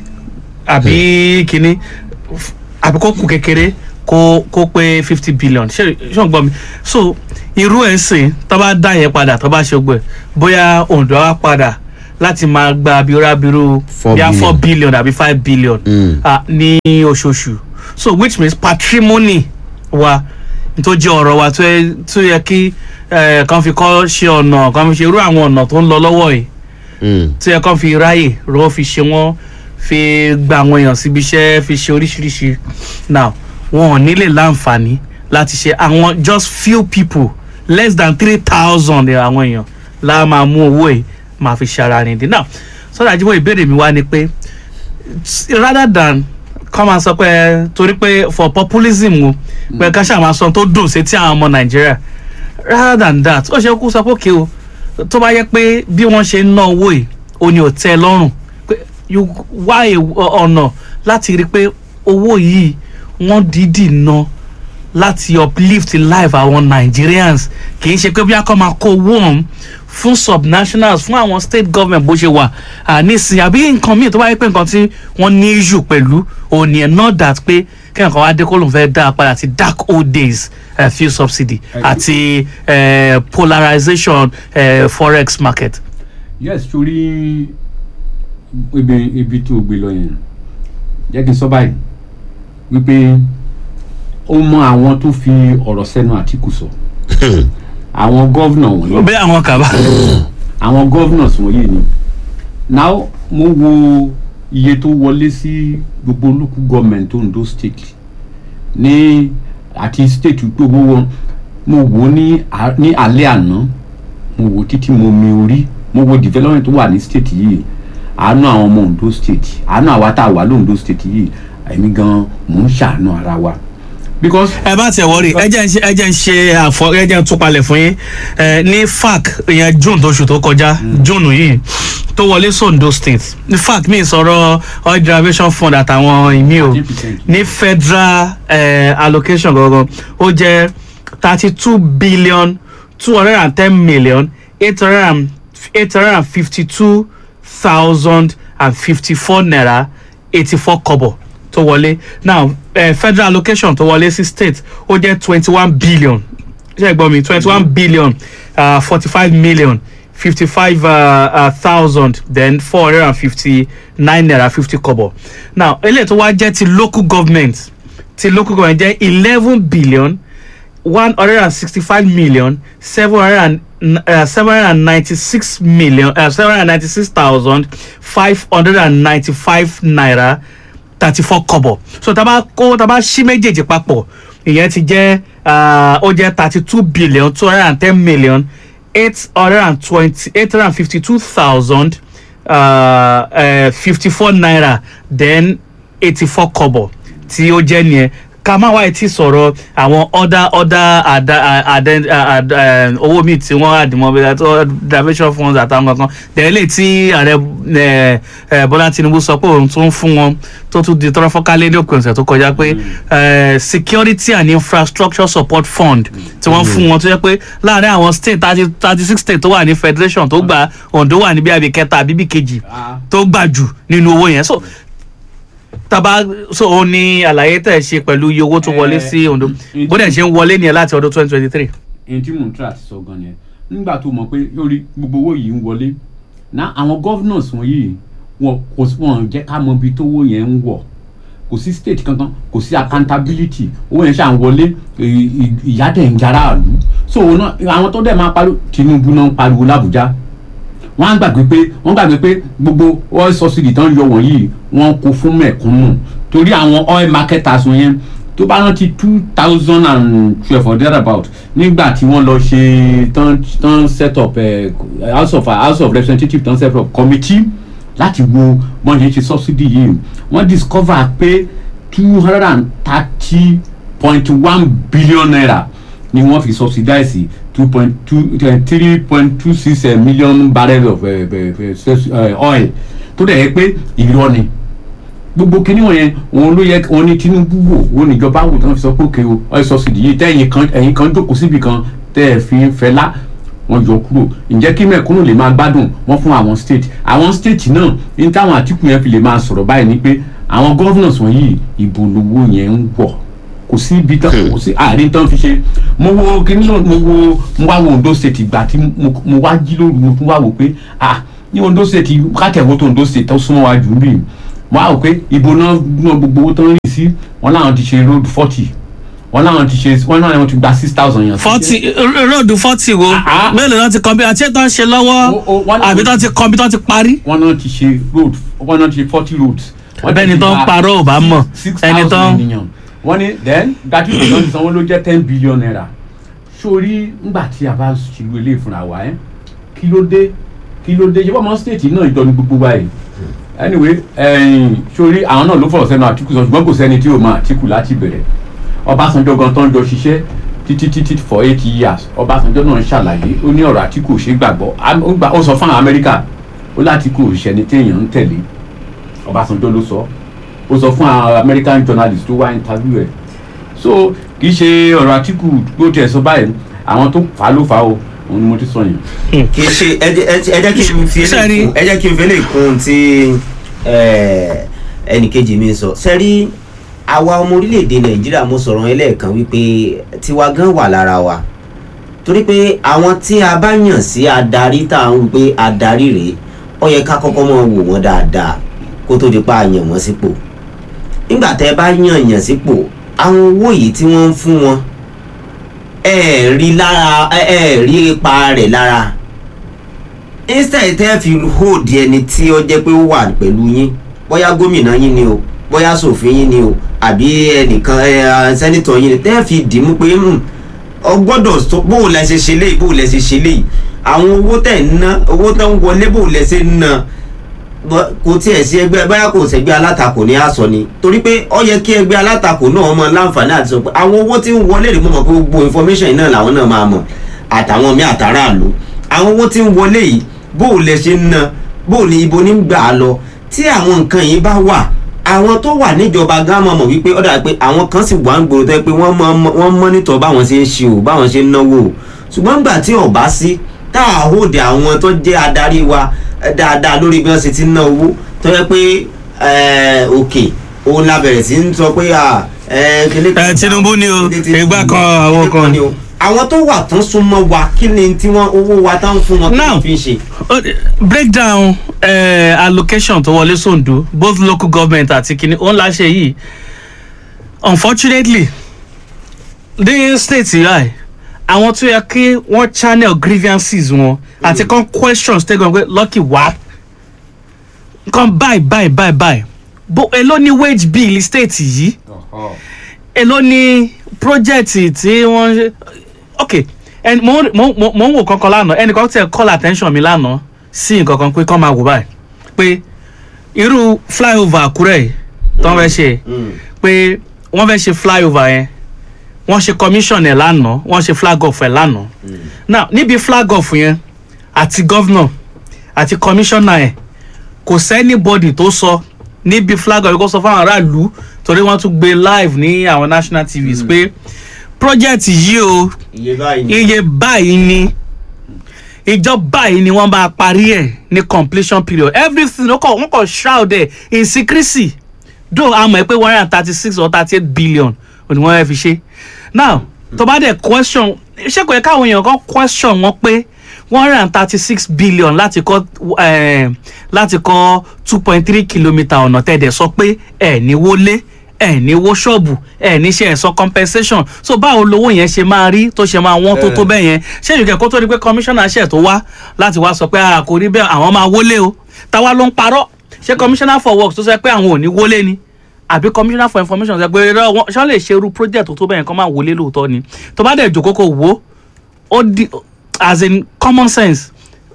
S1: àbí kínní f- àbí kó kù kékeré kó kó pé fifty billion ṣé ṣé o gbọ́ mi so irú ẹ̀ ń sìn tó bá dá yẹn padà tó bá ṣe gbẹ bóyá ondo á padà láti máa gba abirábirú
S3: Four
S1: bíi four
S3: billion.
S1: billion àbí five billion
S3: Mm.
S1: ah, ní oṣooṣù so which means patrimony wa tó jẹ́ ọ̀rọ̀ wa tó yẹ tó yẹ kí eh, kan fi kọ́ ṣe ọ̀nà kan fi ṣe irú àwọn ọ̀nà tó ń lọ lọ́wọ́ yìí
S3: Mm.
S1: tí ẹ kàn fi ráyè rọ fi ṣe wọn fi gba àwọn èèyàn síbi iṣẹ́ fi ṣe oríṣiríṣi now wọn ò nílè láǹfààní láti ṣe àwọn just few people less than three thousand àwọn èèyàn la máa mú owó yìí máa fi ṣe ara rìn dín now sọ́dọ̀ àjíbọ̀ ìbéèrè mi wá ni pé rather than kọ́ máa sọ pé torí pé for populism o pé ká ṣáà máa sọ tó dùn sétí àwọn ọmọ nàìjíríà rather than that ó ṣe kú sọ pé òkè o tó bá yẹ pé bí wọ́n ṣe ń ná owó yìí ó ní ò tẹ́ ẹ lọ́rùn pé you wá a- ọ̀nà láti rí i pé owó yìí wọ́n dídì ná láti uplift life àwọn nigerians kì í ṣe pé bí a kọ́ máa kó owó ọ̀hún fún subnationals fún àwọn state government bó ṣe wà nísìn àbí nǹkan míì tó bá yẹ pé nǹkan tí wọ́n ní issue pẹ̀lú òní ẹ̀ not that pé kí nǹkan wá dé kó lóun fẹ́ dá a padà sí dark old days uh, fuel subsidy àti uh, polarization uh, forex market.
S2: yes torí ibi ibi tó gbé lọ yẹn jẹ́ kí n sọ báyìí wípé ó mọ àwọn tó fi ọ̀rọ̀ sẹ́nu àtìkù sọ àwọn gọ́vnà wọ̀nyí
S1: bẹ́ẹ̀ àwọn kàbá.
S2: àwọn governors wọ̀nyí ni now mo wo iye tó wọlé sí gbogbo local government Ondo state ní àti state pé owó wọn mo wò ó ní à- ní alẹ́ àná mo wò ó títí mo mi orí mo wo development tó wà ní state yìí àánú àwọn ọmọ Ondo state àánú àwa tá a wà lóńdó state yìí èmi gan mò ń ṣàánú ara wa because
S1: ẹ bá tẹ wọrí ẹ jẹ́ ń ṣe ẹ jẹ́ ń ṣe àfọ ẹ jẹ́ ń túpalẹ̀ fún yín ẹ ní fac ìyẹn june tóṣù tó kọjá june yìí tó wọlé sondo state ní fac mi sọ̀rọ̀ oil derivation fund àtàwọn ìmí o
S2: 13%.
S1: ní federal eh, allocation gangan ó jẹ́ thirty two billion two hundred and ten million eight hundred and eight hundred and fifty two thousand and fifty four naira eighty four kobo tó wọlé now eh, federal allocation tó wọlé sí state ó jẹ́ twenty one billion ṣe é gbọ́ mi twenty one billion forty five million fifty five thousand then four hundred and fifty nine naira fifty kobo now eléyìí tó wá jẹ́ ti local government ti local government jẹ́ eleven billion one hundred and sixty-five million seven hundred and uh, seven hundred and ninety-six million uh, seven hundred and ninety-six thousand five hundred and ninety-five naira thirty-four kobo so taba kó taba ṣí méjèèjì papọ̀ ìyẹn ti jẹ́ uh, ó jẹ́ thirty-two billion two hundred and ten million eight hundred and twenty eight hundred and fifty two thousand fifty four naira then eighty four kobo tí ó jẹ́ nìyẹn ká má wáyé tí sọ̀rọ̀ àwọn ọ̀dà ọ̀dà àdá àdá àdá owó míì tí wọ́n àdìmọ́ bí i diversion funds àtàwọn kankan tẹ̀lé tí ààrẹ eh, eh, bọ́lá tinubu sọ pé òun tó ń fún wọn tó tún di tọrọ fọ́kálẹ̀ ní òpin ọ̀sẹ̀ tó kọjá pé eh, security and infrastructure support fund tí wọ́n fún wọn tó jẹ́ pé láàárín àwọn state thirty thirty six state tó wà ní federation tó gba ondo wà níbi àbí kẹta àbí bí kejì tó gbà jù nínú owó yẹn so taba so òun ni àlàyé tẹ̀ ṣe pẹ̀lú iye owó tó wọlé sí ondo
S2: Eh,
S1: bó dẹ̀ ṣe ń wọlé nìyẹn láti ọdún twenty twenty three.
S2: èyí tí mò ń try àti sọ gan yẹn nígbà tó mọ̀ pé lórí gbogbo owó yìí ń wọlé ná àwọn governors wọ̀nyí wọn kò sí wọn jẹ́ ká mọ ibi tówó yẹn ń wọ̀ kò sí state kankan kò sí accountability owó yẹn ṣà ń wọlé ì- ì- ìyá dẹ̀ ń jara àlù so òun náà àwọn tó dẹ̀ máa pariwo Tinubu náà ń pariwo l'Abuja wọ́n á gbàgbé pé wọ́n gbàgbé pé gbogbo oil subsidy tán yọ wọ̀nyí wọ́n kó fún mẹ̀kúnnù torí àwọn oil marketers yẹn tó bá rántí two thousand and twelve or thereabout nígbà tí wọ́n lọ ṣe tán tán set up eh, house of house of representatives tán set up committee láti wo bọ́n ṣe ń ṣe subsidy yìí wọ́n discover pé two hundred and thirty point one billion naira ni wọ́n fi subsidize two point two three point two six million barrels of eh, eh, eh, oil tó dẹ̀ yẹ pé irọ́ ni gbogbo kinní wọn yẹn òun ló yẹ òun ní Tinubu wò òun níjọba wò tí wọ́n fi sọ pé òkè o oil subsidy yìí tẹ́yìn kan ẹ̀yìn kan jókòó síbi kan tẹ́ ẹ̀ fi ń fẹ́ lá wọ́n yọ kúrò ǹjẹ́ kí mẹ̀kúnnù lè máa gbádùn wọ́n fún àwọn state àwọn state náà ní táwọn Àtìkù yẹn fi lè máa sọ̀rọ̀ báyìí ni pé àwọn governors wọ̀nyí ìbò lówó yẹn ń wọ̀ kò sí ibi tán kò sí àárín tán fi ṣe mo wo kíní náà mo wo mo wá wo Ondo state ìgbà tí mo mo wá jí lóru mo tún wá wò pé ah ní Ondo state kátẹ̀wó tó Ondo state tó súnmọ́ wa jù bí mo wá wò pé ìbò náà náà gbogbo owó tó ń rìn sí wọn láwọn ti ṣe road forty wọn láwọn ti ṣe wọn náà wọn ti gba six thousand yàn.
S1: forty róòdù forty wo
S2: Ah, ah.
S1: mélòó náà ti kọ́ bí àti ètò ń ṣe
S2: O- o,
S1: lọ́wọ́
S2: wọ́n-
S1: àbí tó ti kọ́ bí tó ti parí.
S2: wọn náà ti ṣe road wọn náà ti ṣe forty roads. Wọ́n
S1: bẹ́ẹ̀ni
S2: ti
S1: tó ń
S2: gba
S1: parọ́ ò bá mọ̀
S2: six
S1: ẹni tó
S2: thousand
S1: ń.
S2: ènìyàn wọ́n ní then gratuity náà ti sanwó ló jẹ́ ten billion naira sórí ńgbà tí a bá ṣèlú ilé ìfúnra wa ẹ́ kí ló dé kí ló dé ṣé bọ́mọ state náà ìjọ ní gbogbo wa yìí anyway ẹ̀yìn sórí àwọn náà ló fọ̀rọ̀ sẹ́nu Àtìkù sọ ṣùgbọ́n kò sẹ́ni tí ò mọ Àtìkù láti bẹ̀rẹ̀ Ọbásanjọ́ gan tó ń jọ ṣiṣẹ́ títí títí for eight years Ọbásanjọ́ náà ń ṣàlàyé ó ní ọ̀rọ̀ Àtìkù ò ṣe é gbàgbọ́ Am- ó gbà- ó sọ fún àwọn Amẹ́ríkà ó l'Àtìkù ò ṣẹni téèyàn ń tẹ̀lé Ọbásanjọ́ ló sọ ó sọ fún àwọn American journalist tó wá interview ẹ̀ so kì í ṣe ọ̀rọ̀ Àtìkù tó tiẹ̀ sọ báyìí àwọn tó fà á ló fà á o òun ni mo ti sọ yẹn.
S3: kì í ṣe ẹ jẹ́- ẹ jẹ́- ẹ jẹ́ kí n fi
S1: Sẹ́rí.
S3: eléyìí kún- ẹ jẹ́ kí n fi eléyìí kún tí ẹnìkejì mi sọ sẹ́rí àwa ọmọ orílẹ̀-èdè nàìjíríà mo sọ̀rọ̀ yẹn lẹ́ẹ̀kan wípé tiwa gan wà lára wa torí pé àwọn tí a bá yàn sí adarí tá à ń wí pé adarí rèé ó yẹ ká kọ́kọ́ mọ̀ wò wọ́n dáadáa kó tó di pa àyàn wọ́n sípò nígbà tẹ́ ẹ bá yàn yàn sípò àwọn owó yìí tí wọ́n ń fún wọn ẹ ẹ̀ rí lára ẹ ẹ̀ rí ipa rẹ̀ lára instead tẹ́ fi hold ẹni tí ó jẹ́ pé ó wà pẹ̀lú yín bóyá gómìnà yín ni o bóyá sòfin yín ni o àbí ẹnìkan ẹ sẹ́nitọ̀ yín ni tẹ́ fi dìímú pé hmm, ọ gbọ́dọ̀ sọ bó o lẹ ṣe ṣe léyìí bó o lẹ ṣe ṣe léyìí àwọn owó tẹ̀ ń ná owó tó ń wọlé bó o lẹ ṣe ń ná bọ́- kò tiẹ̀ sí ẹgbẹ́ báyà kò sẹ́gbẹ́ alátakò ní àsọ ni torí pé ó yẹ kí ẹgbẹ́ alátakò náà mọ láǹfààní àti sọ pé àwọn owó tí ń wọlé rèé mo mọ̀ pé gbogbo information yìí náà làwọn náà máa mọ̀ àtàwọn míì àtàràlù àwọn owó tí ń wọlé yìí bó o lẹ ṣe ń ná bó o ní ibo ní gbà á lọ tí àwọn nǹkan yìí bá wà àwọn tó wà níjọba gan mọ̀ mọ̀ wípé ó dà pé àwọn kan sì wà ń gbòòrò tó yẹ pé wọ́n mọ wọ́n mọ́nítọ̀ báwọn ṣe ń ṣe o báwọn ṣe ń náwó o ṣùgbọ́n gbà tí ọ̀bá sí tá a hóde àwọn tó jẹ́ adarí wa eh, dáadáa lórí bí wọ́n ṣe ti ń ná owó tó yẹ pé eh, òkè òun la bẹ̀rẹ̀ sí ń sọ pé à eh, kíní kan-
S1: Eh, Tinubu ni o,
S3: kíní ti-
S1: ìgbà kan àwọn
S3: kíní
S1: kan.
S3: ni o. àwọn tó wà tán súnmọ́ wa kí ni tí wọ́n owó wa tán fún wọn kí
S1: Now,
S3: wọ́n fi ń ṣe.
S1: Ó- breakdown uh, allocation tó wọlé sóńdó both local government àti kìnní òun la ṣe yìí unfortunately ní state yìí àwọn tó yẹ kí wọ́n channel grievances wọn àti kan questions tẹ́ gan pé lucky wá kan buy buy buy buy bó èló ní wage bill state yìí èló ní project tí wọ́n ṣe ok ẹni mo ń- mo mo- mo ń wò kankan lánàá ẹnìkan tẹ call attention mi lánàá sí nǹkan kan pé kọ́ máa wò báyìí pé irú flyover àkúrẹ́ yìí tó ń fẹ́ ṣe
S3: Mm.
S1: pé wọ́n fẹ́ ṣe flyover yẹn wọ́n ṣe commission ẹ̀ lánàá wọ́n ṣe flag off ẹ̀ lánàá now níbi flag off yẹn àti governor àti commissioner ẹ̀ kò sẹ́nibọ́dì tó sọ níbi flag off yẹn kó sọ fáwọn aráàlú torí wọ́n tún gbé live ní àwọn national tvs pé project yìí o
S3: iye báyìí ni.
S1: iye báyìí ni ìjọ báyìí ni wọ́n bá parí ẹ̀ ní completion period everything wọ́n kọ̀ wọ́n kọ̀ shroud ẹ̀ in secrecy though a mọ̀ ẹ́ pé one hundred and thirty six or thirty eight billion ò ní wọ́n fẹ́ fi ṣe now tó bá dẹ̀ question ṣé kò yẹ káwọn èèyàn kan question wọn pé one hundred and thirty six billion láti kọ́ eh, láti kọ́ two point three kilometre ọ̀nà tẹ̀dẹ̀ sọ pé ẹ̀ ní wọlé ẹ̀ ní wó ṣọ́ọ̀bù ẹ̀ ní ṣe ẹ̀sọ́ compensation so báwo lowó yẹn ṣe máa rí tó ṣe máa wọ́n tó tó bẹ́ẹ̀ yẹn ṣé ìrìkẹ́ kó tó di pé commissioner ṣẹ̀ tó wá láti wá sọ pé a kò rí bẹ́ẹ̀ àwọn máa wọlé o táwa ló ń parọ́ ṣé commissioner for works tó sọ pé àwọn ò ní wọlé ni àbí commissioner for information sọ pé irọ́ wọn ṣọ́ lè ṣe irú project tó tó bẹ́ẹ̀ yẹn kọ́ máa wọlé lóòótọ́ ni tó bá dẹ̀ jòkó kò wò ó di as in common sense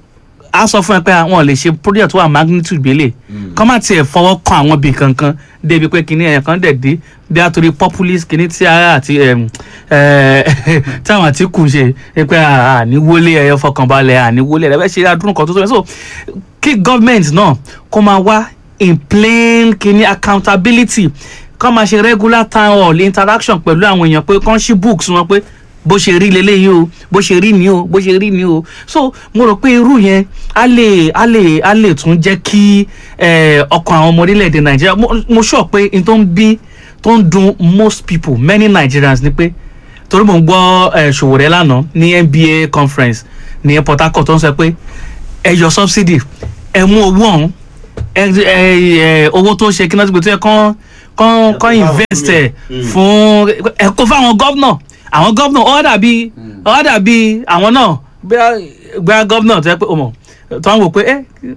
S1: a sọ fún ẹ pé àwọn lè ṣe project tó wà magnitude gbélé kọ́ má tiẹ̀ fọwọ́ kan àwọn ibì kankan débi pé kinní ẹ̀yàn kan dẹ̀ dé bí a torí populist kinní tí ara àti em, eh, tí àwọn àtìkù ṣe é pé àníwọlé ẹ̀yọ fọkànbalẹ̀ àníwọlé ẹ̀ ṣe adúrún kan tó tó yẹ so kí government náà kó máa wá in plain kinní accountability kọ́ máa ṣe regular town hall interaction pẹ̀lú àwọn èèyàn pé kọ́ ṣí books wọn pé bó ṣe rí leléyìí o bó ṣe rí ni o bó ṣe rí ni o so mo rò pé irú yẹn á lè á lè á lè tún jẹ́ kí eh, ọkàn àwọn ọmọ orílẹ̀-èdè nàìjíríà mo- mo sọ pé n tó ń bí tó ń dun most people many nigerians ni pé torí mo ń gbọ́ eh, ṣòwòrẹ́ lánàá ní nba conference ní port harcourt tó ń sọ pé ẹ yọ subsidy ẹ mú owó ọ̀hún ẹ ẹ ẹ owó tó ṣe kí náà ti gbé tó yẹ kán kán kán invest ẹ fún ẹ kó fáwọn gọ́vnọ̀ àwọn gọ́vnọ̀ ọ dàbí ọ dàbí àwọn náà gbé gọ́vnọ̀ tó yẹ pé ọmọ tó ń wò pé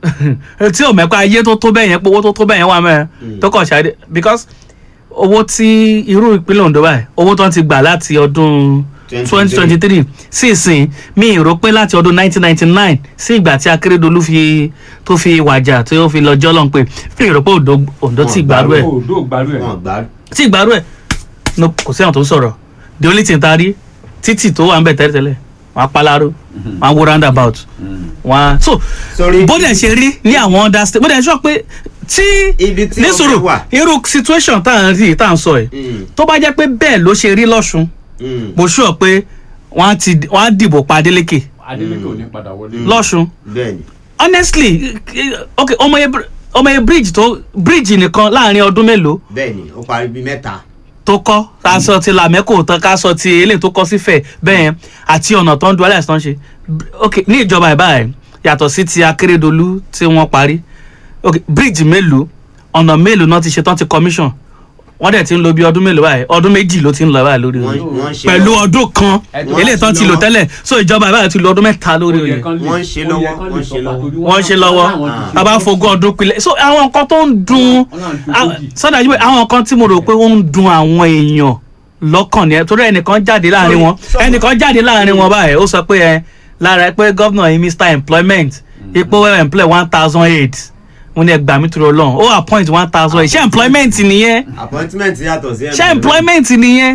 S1: ẹ tí ò mẹ́pẹ́ ayé tó tó bẹ́ẹ̀ yẹn pé owó tó tó bẹ́ẹ̀ yẹn wà mẹ́rin tó kàn ṣáde because owó tí irú ìpínlẹ̀ Ondo báyìí owó tó ń ti gbà láti ọdún twenty twenty three sí ìsìn mi ì rò pé láti ọdún nineteen ninety nine sí ìgbà tí Akérédolú fi tó fi wàjà tí ó fi lọ jọ́lọ́n pé mi ì rò pé Ondo Ondo tí ìgbàrú ẹ̀
S2: Ondo gbàrú ẹ̀.
S3: wọn gbà
S1: tí ìgbàrú ẹ̀ no kò sí àwọn tó ń sọ̀rọ̀ the only thing ta rí títì tó wà ń bẹ̀ tẹ́lẹ̀tẹ́lẹ̀ wọ́n á paláró wọ́n á wo roundabout wọ́n á so
S3: Sorry.
S1: bó dẹ̀ ṣe rí ní àwọn other state bó dẹ̀ sọ pé tí
S3: Ibi tí
S1: ní
S3: ọbẹ̀
S1: sùúrù
S3: wà.
S1: irú situation tá à ń rí tá à ń sọ yìí
S3: Mm.
S1: tó bá jẹ́ pé bẹ́ẹ̀ ló ṣe rí lọ́sùn
S3: Mm.
S1: mo sọ pé wọ́n á ti wọ́n á dìbò pa Adeleke
S2: Adeleke ò ní padà wọlé.
S1: lọ́sùn
S3: bẹ́ẹ̀ni
S1: honestly ok ọmọye ọmọye bridge tó bridge nìkan láàrin ọdún mélòó
S3: bẹ́ẹ̀ni ó parí bíi mẹ́ta
S1: tó kọ́ ká sọ ti làmẹ́kò tán ká sọ ti eléyìí tó kọ́ sífẹ̀ bẹ́ẹ̀ yẹn àti ọ̀nà tó ń du alẹ́ àìsàn ṣe ok ní ìjọba ìbáyìí yàtọ̀ sí ti Akérédolú tí wọ́n parí ok bridge mélòó ọ̀nà mélòó náà ti ṣe tán ti commission wọ́n dẹ̀ ti ń lo bí ọdún mélòó báyìí ọdún méjì ló ti ń lọ báyìí lórí
S3: wọ́n
S1: rẹ̀
S3: wọ́n ń ṣe
S1: pẹ̀lú
S3: lọ́wọ́.
S1: ọdún kan
S2: Ẹ̀dùn
S1: eléyìí tán ti lò tẹ́lẹ̀ so ìjọba ìbáyìí ti lo ọdún mẹ́ta lórí rẹ̀
S3: Wọ́n ń ṣe lọ́wọ́, wọ́n ń ṣe lọ́wọ́.
S1: wọ́n ṣe lọ́wọ́ a bá fogún ọdún pilẹ̀ so àwọn nǹkan tó ń dun sọ́dà yìí àwọn nǹkan tí mo rò pé ó ń dun àwọn èèyàn lọ́kàn ni ẹ torí ẹnìkan jáde láàrin wọn
S3: sorry.
S1: ẹnìkan jáde láàrin wọn báyìí ó sọ pé ẹ lára ẹ pé gómìnà yìí mr employment ipò employ one thousand eight wọn ní ẹgbàá mi tó lọ lọ́hùn ó appoint one thousand eight ṣé employment nìyẹn
S3: appointment yàtọ̀ sí
S1: ṣé employment nìyẹn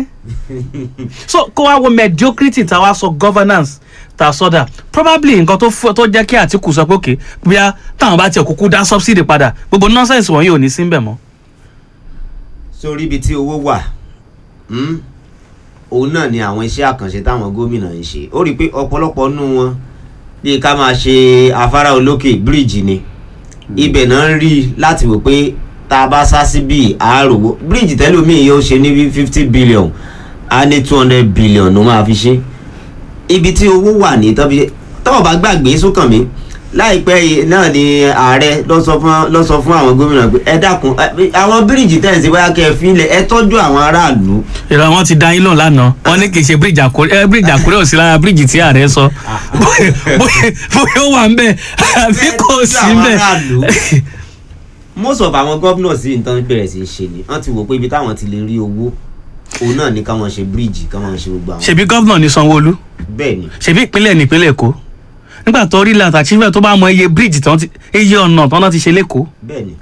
S1: so kó wá wo mediocrity tá a wá sọ governance tá a sọdà probably nǹkan tó fọ- tó jẹ́ kí Àtìkù sọ pé òkè bóyá táwọn bá tiẹ̀ kúkú dá subsidy padà gbogbo nonsense wọ̀nyí ò ní sí bẹ̀ mọ́.
S3: sórí ibi tí owó wà mm, òun náà ni àwọn iṣẹ́ àkànṣe táwọn gómìnà ń ṣe ó rí i pé ọ̀pọ̀lọpọ̀ nù wọn bíi ká máa ṣe afárá olókè bíríìjì ni ibẹ̀ náà ń rí i láti wò pé tá a bá sá sí bíi àárò bíríìjì tẹ́lómìn yóò ṣe ní fifty billion á ní two hundred billion ló máa fi ṣe ibi tí owó wà ní tọ́bi tọ́wọ́ bá gbàgbé sókàn mi láìpẹ́ yìí náà ni ààrẹ lọ sọ fún lọ sọ fún àwọn gómìnà pé ẹ dákun ẹ- àwọn bíríìjì tẹ̀sí bóyá kẹ́ ẹ fi ilẹ̀ ẹ tọ́jú àwọn aráàlú
S1: ìrọ̀ wọn ti dá yín lóhùn lánàá wọn ní kì í ṣe bíríìjì àkúrẹ́ ẹ bíríìjì àkúrẹ́ ò sí lára bíríìjì tí ààrẹ sọ bóyá bóyá- bóyá ó wà ń bẹ̀ àbí kò
S3: Ẹ tọ́jú
S1: sí
S3: àwọn
S1: bẹ̀.
S3: aráàlú. most of àwọn gómìnà sí nǹkan bẹ̀rẹ̀ sí í ṣe ni wọ́n ti wò pé ibi táwọn ti lè rí owó òun náà ní ká máa ṣe bíríìjì ká máa ṣe gbogbo àwọn.
S1: ṣèbí gọ́vnà ní sanwó-olú
S3: bẹ́ẹ̀ ni
S1: ṣèbí ìpínlẹ̀ nípínlẹ̀ èkó nígbà tó rí láti achievement tó bá mọ iye bridge tán ti iye ọ̀nà tán náà ti ṣe lẹ́kọ̀ọ́
S3: bẹ́ẹ̀ ni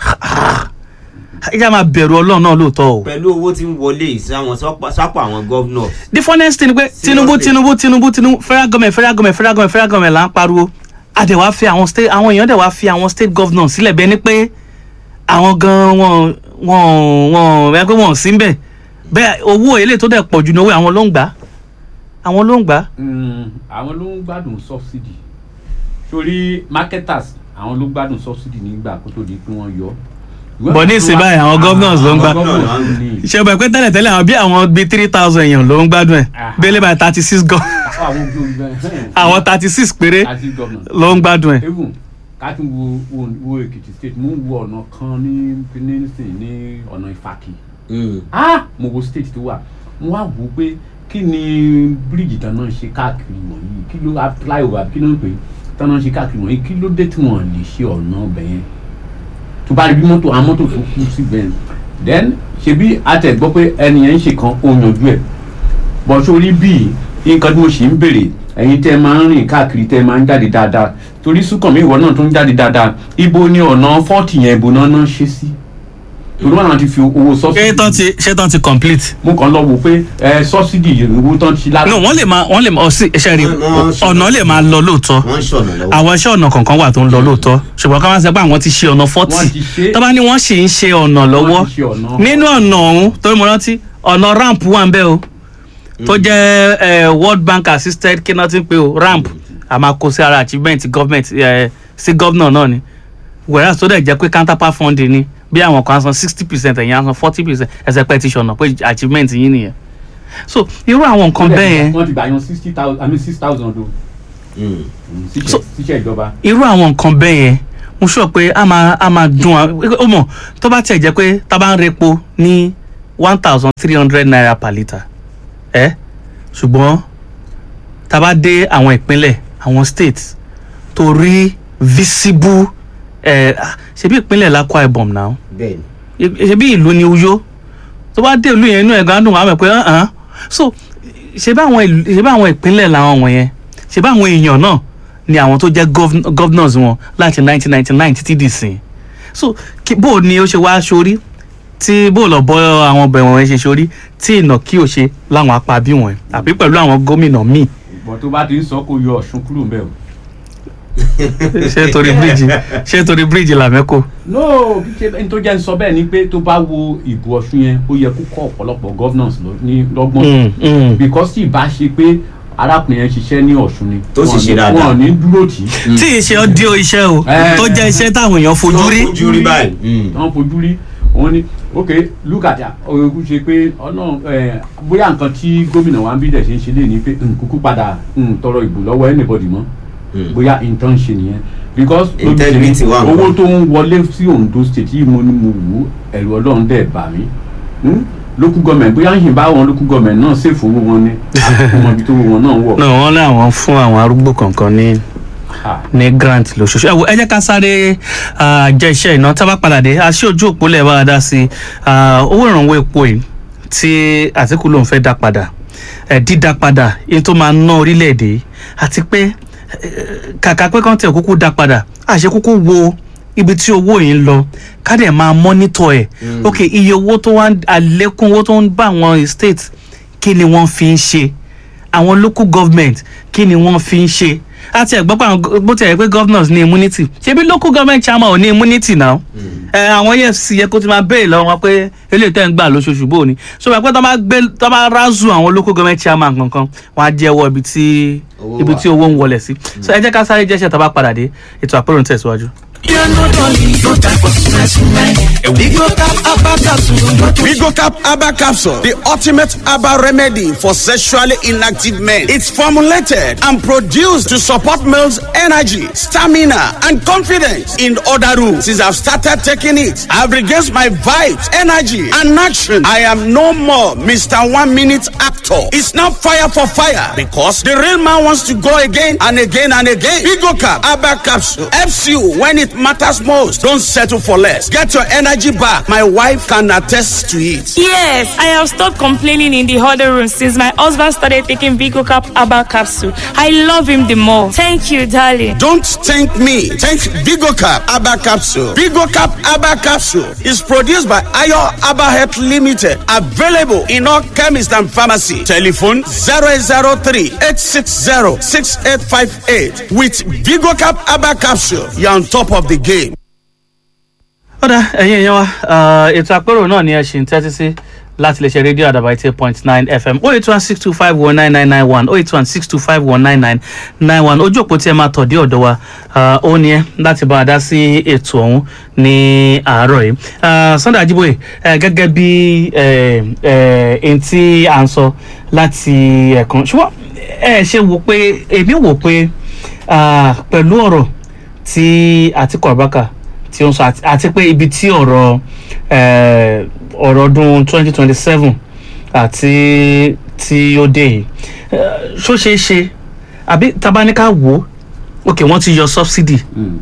S1: ìjà máa bẹ̀rù ọlọ́run náà lóòótọ́ o.
S3: pẹ̀lú owó tí ń wọlé sáwọn sápò àwọn gọ́vnọ̀
S1: the funniest thing ni pé tinubu tinubu tinubu tinubu federal government federal government federal government federal government là ń pariwo àdẹ̀wá fi àwọn state àwọn èèyàn dẹ̀ wá fi àwọn state governor sílẹ̀ bẹ́ẹ̀ ni pé àwọn gan wọn wọn wọn ẹ pé wọn ò sí ń bẹ̀ bẹ́ẹ̀ owó èlé tó dẹ̀ pọ̀ jù ní owó àwọn ló ń gbà àwọn ló ń gbà
S2: Mm, àwọn ló ń gbádùn subsidy torí marketers àwọn ló gbádùn subsidy nígbà kó tó di pé wọ́n yọ.
S1: But ní ìsìn báyìí àwọn governors ló ń gbà.
S2: Àwọn governors ló ní.
S1: ṣe bẹ̀ pé tẹ́lẹ̀ tẹ́lẹ̀ àwọn bí àwọn bíi three thousand èèyàn ló ń gbádùn ẹ̀
S2: Ah.
S1: bẹ́ẹ̀ by thirty six gan
S2: àwọn gbogbo
S1: àwọn thirty six péré
S2: àti governors.
S1: ló ń gbádùn ẹ̀.
S2: even ká tún wo wo wo èkìtì state mo ń wo ọ̀nà kan ní ní ní ọ̀nà ìfàkì
S3: Mm.
S2: ah mo wo state tó wà mo wá wò ó pé kí ni bíríìjì tán náà ṣe káàkiri wọ̀nyí kí ló flyover kí ló ń pè é tán náà ṣe káàkiri wọ̀nyí kí ló dé tí wọ́n lè ṣe ọ̀nà ọbẹ̀ yẹn tó bá rí bí mọ́tò àwọn mọ́tò tó kú síbẹ̀ yẹn then ṣebí àtẹ̀ gbọ́ pé ẹni yẹn ń ṣe kan ó yanjú ẹ̀ bọ̀ sórí bíi nǹkan tí mo ṣì ń béèrè ẹ̀yin tẹ́ ẹ máa ń rìn káàkiri tẹ́ ẹ máa ń jáde dáadáa torí súnkànmí ìwọ náà tó ń jáde dáadáa ibo ni ọ̀nà fọ́ọ̀tì yẹn ibo náà náà ṣe sí torí wọn náà ti fi owó
S1: ṣé
S2: sọ́ọ̀sì
S1: tán ti ṣé tán ti complete.
S2: mo kàn lọ wò pé ẹ sọ́sídì owó tán ti lára.
S1: no wọ́n lè máa wọ́n lè máa ọsí iṣẹ́ rí
S3: Wọ́n- wọ́n ṣe-
S1: ọ̀nà lè máa lọ lóòótọ́
S3: wọ́n ń ṣọ̀nà lọ́wọ́.
S1: àwọn iṣẹ́ ọ̀nà kọ̀ọ̀kan wà tó ń lọ lóòótọ́ ṣùgbọ́n ká má sọ pé àwọn ti ṣe ọ̀nà
S2: Wọ́n
S1: forty
S2: ti ṣe.
S1: tó bá ní wọ́n sì ń ṣe ọ̀nà lọ́wọ́
S2: Wọ́n ti ṣe ọ̀nà.
S1: nínú ọ̀nà ọ̀hún torí mo rántí ọ̀nà ramp wà ń bẹ́ o tó jẹ́ eh, world bank assisted kí náà ti ń pè o ramp a máa kó sí ara achievement government eh, sí governor náà ni whereas tó dẹ̀ jẹ́ pé counterpart funding ni bí àwọn kan san sixty percent ẹ̀yìn á san forty percent ẹsẹ̀ pẹ́ ti ṣọ̀nà pé achievement yín nìyẹn so irú àwọn nǹkan bẹ́ẹ̀ yẹn
S2: wọ́n ti gbà yan sixty thousand i mean six thousand o
S3: Mm.
S1: So-
S2: síṣẹ́ ìjọba.
S1: irú àwọn nǹkan bẹ́ẹ̀ yẹn mo sọ pé a máa a máa dùn à ó mọ̀ tó bá tiẹ̀ jẹ́ pé tá a bá ń repo ní one thousand three hundred naira per litre ẹ́ ṣùgbọ́n tá a bá dé àwọn ìpínlẹ̀ àwọn states tó rí visible ẹ̀ ṣebí ìpínlẹ̀ l'Akwa Ibom náà
S3: bẹ́ẹ̀ ni
S1: ṣebí ìlú ni Uyo tó bá dé ìlú yẹn inú ẹ̀ gan dùn wá mọ̀ pé hàn so ṣebí àwọn ìlú- ṣebí àwọn ìpínlẹ̀ làwọn wọ̀nyẹn ṣebí àwọn èèyàn náà ni àwọn tó jẹ́ gov- governors wọn láti 1999 títí dì sí so kí- bó o ní ó ṣe wá sórí tí bó o lọ bọ́ àwọn ọbẹ̀ wọ̀nyẹn ṣe sórí tí ìnà kí o ṣe láwọn apá bí wọ̀nyẹn àbí pẹ̀lú àwọn gómìnà míì
S2: bọ̀ tó bá ti ń sọ kó yọ ọ̀ṣun kúrò ń bẹ̀ o.
S1: ṣé torí bíríìjì ṣé torí bíríìjì làmẹ́kò
S2: no kí ṣe ẹni tó jẹ́ ń sọ bẹ́ẹ̀ ni pé tó bá wo ìbò ọ̀ṣun yẹn ó yẹ kó kọ́ ọ̀pọ̀lọpọ̀ governors lọ ní lọ́gbọ́n
S1: Mm, mm.
S2: because tí ì bá ṣe pé arákùnrin yẹn ṣiṣẹ́ ní ọ̀ṣun ni
S3: Tó sì
S2: wọn
S3: ṣe
S2: ní-
S3: dáadáa.
S2: wọn ò ní dúró tì í
S1: tí ìṣe ọdíò iṣẹ́ o
S2: Eh.
S1: tó jẹ́ iṣẹ́ táwọn èèyàn fojú rí
S3: ojú rí báyìí. Mm.
S2: wọ́n fojú rí òun ni ok look at oyogun ṣe pé ọ̀nà ẹ̀, bóyá nǹkan tí gómìnà wa ń bí dẹ̀ ṣe ń ṣe lé ní pé n kúkú padà n tọrọ ìbò lọ́wọ́ anybody mọ́
S3: Mm.
S2: bóyá nǹkan ṣe nìyẹn because lójú
S3: Integrity
S2: tèmi,
S3: wà nǹkan.
S2: owó tó ń wọlé sí Ondo state yìí mo ní mo wù ú ẹ̀rù ọlọ́run dẹ̀ bà mí Hmm? local government bóyá ń ṣe bá wọn local government náà ṣèfò owó wọn ní àkókò ibi tó owó wọn náà wọ̀.
S1: náà wọ́n láwọn fún àwọn arúgbó kankan ní
S2: Ha.
S1: ní grant lóṣooṣù ẹ wo ẹ jẹ́ ká sáré ah, jẹ́ iṣẹ́ iná tá a bá padà dé aṣọ ojú òpó lẹ̀ bá a dá sí i Ah, owó ìrànwọ́ epo yìí tí Àtíkù lòun fẹ́ dá padà ẹ̀ dídá padà èyí tó máa ná orílẹ̀-èdè yìí àti pé eh, kàkà pé kọ́ńtẹ̀ kúkú dá padà àṣẹ kúkú wo ibi tí owó yìí ń lọ ká dẹ̀ máa mọ́nítọ̀ ẹ̀ ok iye owó tó wá ń- àlékún owó tó ń bá àwọn state kí ni wọ́n fi ń ṣe àwọn local government kí ni wọ́n fi ń ṣe àti ẹ̀gbọ́n pa àwọn go- bó ti ẹ̀ pé governors ní immunity ṣebí local government chairman ò ní immunity náà ẹ àwọn efcc yẹ kó ti máa béèrè lọ́wọ́ wọn pé eléyìí tẹ́ ń gbà lóṣooṣù bò ní so wọ́n pẹ́ tó bá gbé tó bá rázù àwọn local government chairman kankan wọ́n á jẹ́wọ́ ibi tí
S3: Owó
S1: ibi
S3: wà.
S1: tí owó ń wọlé sí so ẹ jẹ́ ká sáré jẹ́ṣẹ́ tó bá padà dé ètò àpérò ń tẹ̀síwájú.
S5: Vigocap Abba Capsule, the ultimate Abba remedy for sexually inactive men. It's formulated and produced to support males' energy, stamina, and confidence. In other rooms, since I've started taking it, I've regained my vibes, energy, and action. I am no more Mr. One Minute Actor. It's not fire for fire because the real man wants to go again and again and again. Vigocap Abba Capsule helps you when it it matters most. Don't settle for less. Get your energy back. My wife can attest to it.
S6: Yes, I have stopped complaining in the huddle room since my husband started taking Vigo Cap Abba capsule. I love him the more. Thank you, darling.
S5: Don't thank me. Thank VigoCap Abba Capsule. VigoCap Abba Capsule is produced by Ayo Abba Health Limited. Available in all chemists and pharmacy. Telephone 0803 860 6858. With VigoCap Abba Capsule, you're on top of the game.
S1: ọ̀dà ẹ̀yin èèyàn wa ah, ètò àpérò náà ni ẹ ṣì ń tẹ́tí sí láti lè ṣe rédíò àdàbà eighty eight point nine fm oh eight one six two five one nine nine nine one oh eight one six two five one nine nine nine one ojú òpó tí ẹ máa tọ̀ dé ọ̀dọ̀ wa ah, ó ní ẹ láti bá a dá sí ètò ọ̀hún ní àárọ̀ yìí Ah, sunday ajiboye eh, gẹ́gẹ́ bí eh, eh, ẹni tí à ń sọ láti ẹ̀kan ṣùgbọ́n ẹ ṣe wò pé èmi wò pé ah, pẹ̀lú ọ̀rọ̀ tí àtikọ̀ abaka tí ó ń sọ àti- àti pé ibi tí ọ̀rọ̀ eh, ọ̀rọ̀ ọdún twenty twenty seven àti tí ó dé yìí eh, ṣó ṣeé ṣe àbí tabaníkà wò ó ok wọ́n ti yọ subsidy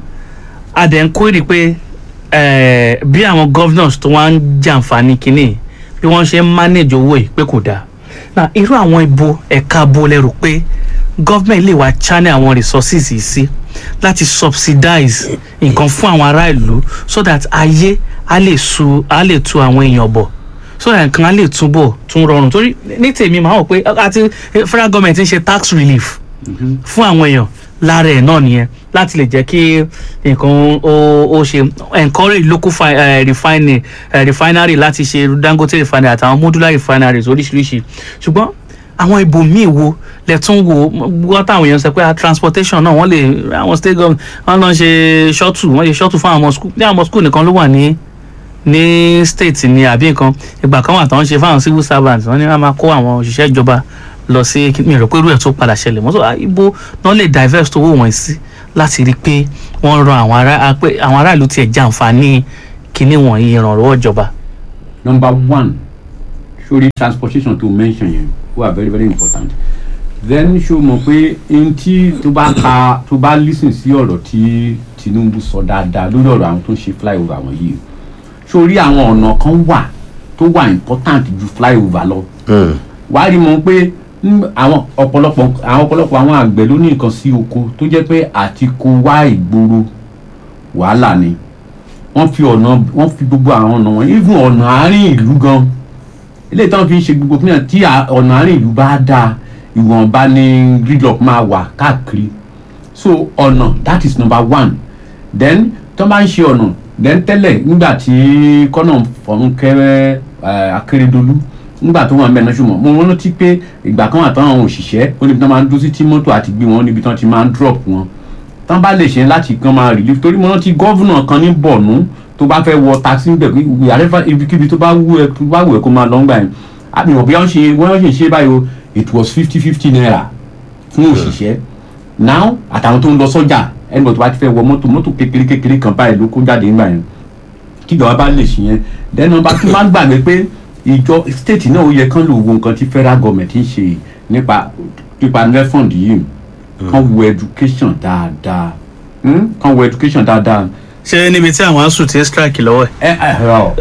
S1: a dẹ̀ ń kó èrè pé eh, bí àwọn governors tó wá ń jàǹfààní kínní bí wọ́n ṣe ń manage owó yìí pé kò dáa na irú àwọn ibo ẹ̀ka bo lẹ́rù pé government lè wá channel àwọn resources yìí sí láti subsidize nǹkan fún àwọn ará ìlú so that ayé á lè su á lè tu àwọn èèyàn bọ̀ so that nǹkan á lè túbọ̀ tún rọrùn torí ní tèmi màá wò pé àti federal government ń ṣe tax relief fún àwọn èèyàn lára ẹ̀ náà nìyẹn láti lè jẹ́ kí nǹkan ó ó ṣe encourage local fi, uh, refinery, uh, refinery láti ṣe dangote refinery àtàwọn modular refineries oríṣiríṣi ṣùgbọ́n àwọn ibòmíì wo lẹ tún wo wọ́n táwọn èèyàn sọ pé ah, transportation náà wọ́n lè àwọn state government wọ́n lọ ṣe shuttle wọ́n ṣe shuttle fún àwọn ọmọ school ní àwọn ọmọ school nìkan ló wà ní ní state ni àbí nǹkan ìgbà kan wà táwọn ṣe fáwọn civil servants wọ́n ní wọ́n máa kó àwọn òṣìṣẹ́ ìjọba lọ sí mi rò pé irú ẹ̀ tó padà ṣẹlẹ̀ mọ́tò ibo náà lè divest owó wọn sí láti rí i pé wọ́n ran àwọn ará pé àwọn aráàlú tiẹ̀ jàǹfààní kinní wọ̀nyí ìrànlọ́wọ́ ìjọba.
S2: number one sórí transportation to mention yẹn wà very very important then ṣó mọ̀ pé n tí tó bá ka tó bá listen sí ọ̀rọ̀ tí tinubu sọ dáadáa lórí ọ̀rọ̀ àwọn tó ń ṣe flyover àwọn yìí sórí àwọn ọ̀nà kan wà tó wà important ju flyover lọ wàá rí mọ̀ pé mm, àwọn ọ̀pọ̀lọpọ̀ àwọn ọ̀pọ̀lọpọ̀ àwọn àgbẹ̀ ló ní nǹkan sí oko tó jẹ́ pé àti kó wá ìgboro wàhálà ni wọ́n fi ọ̀nà wọ́n fi gbogbo àwọn ọ̀nà wọn even ọ̀nà àárín ìlú gan ilé ìtàn fi ń ṣe gbogbo fúnyàn tí à- ọ̀nà àárín ìlú bá dáa ìwọ̀nba ni gridlock máa wà káàkiri so ọ̀nà that is number one then tó bá ń ṣe ọ̀nà then tẹ́lẹ̀ nígbà tí kọ́nà fọ̀nkẹ́rẹ́ akérèdọ́lù nígbà tó wà ń bẹ̀ náà ṣùgbọ́n mo rántí pé ìgbà kan àtàwọn òṣìṣẹ́ ó níbi tí wọ́n máa ń dúró sí tí mọ́tò àti gbé wọn níbi tí wọ́n ti máa ń drop wọn tán bá lè ṣe láti kan máa relief torí mo rántí gọ́vùnà kan ní bọ̀nú tó bá fẹ́ wọ taxi ń bẹ̀ pé àrẹ́fà ibikíbi tó bá wù ẹ́ tó bá wù ẹ́ kó máa lọ ń gbà yẹn àmì ìwọ̀n bí wọ́n ṣe wọ́n ṣe ṣe báyìí o it was fifty fifty naira fún òṣìṣẹ́ now àtàwọn tó ń lọ sọ́jà ẹnìbọ̀ tó bá ti fẹ́ wọ mọ́tò mọ́tò kékeré kékeré kan báyìí ló kó jáde ńgbà yẹn kíjọba bá lè ṣe yẹn then number two máa ń gbàgbé pé ìjọ state náà ó yẹ kán lò wo nǹkan tí federal government ń ṣe nípa nípa refund yìí kán wo education dáadáa hmm? kán wo education dáadáa
S1: ṣé níbi tí àwọn asùn ti ń strike lọ́wọ́ ẹ̀.
S2: ẹ ẹ rọ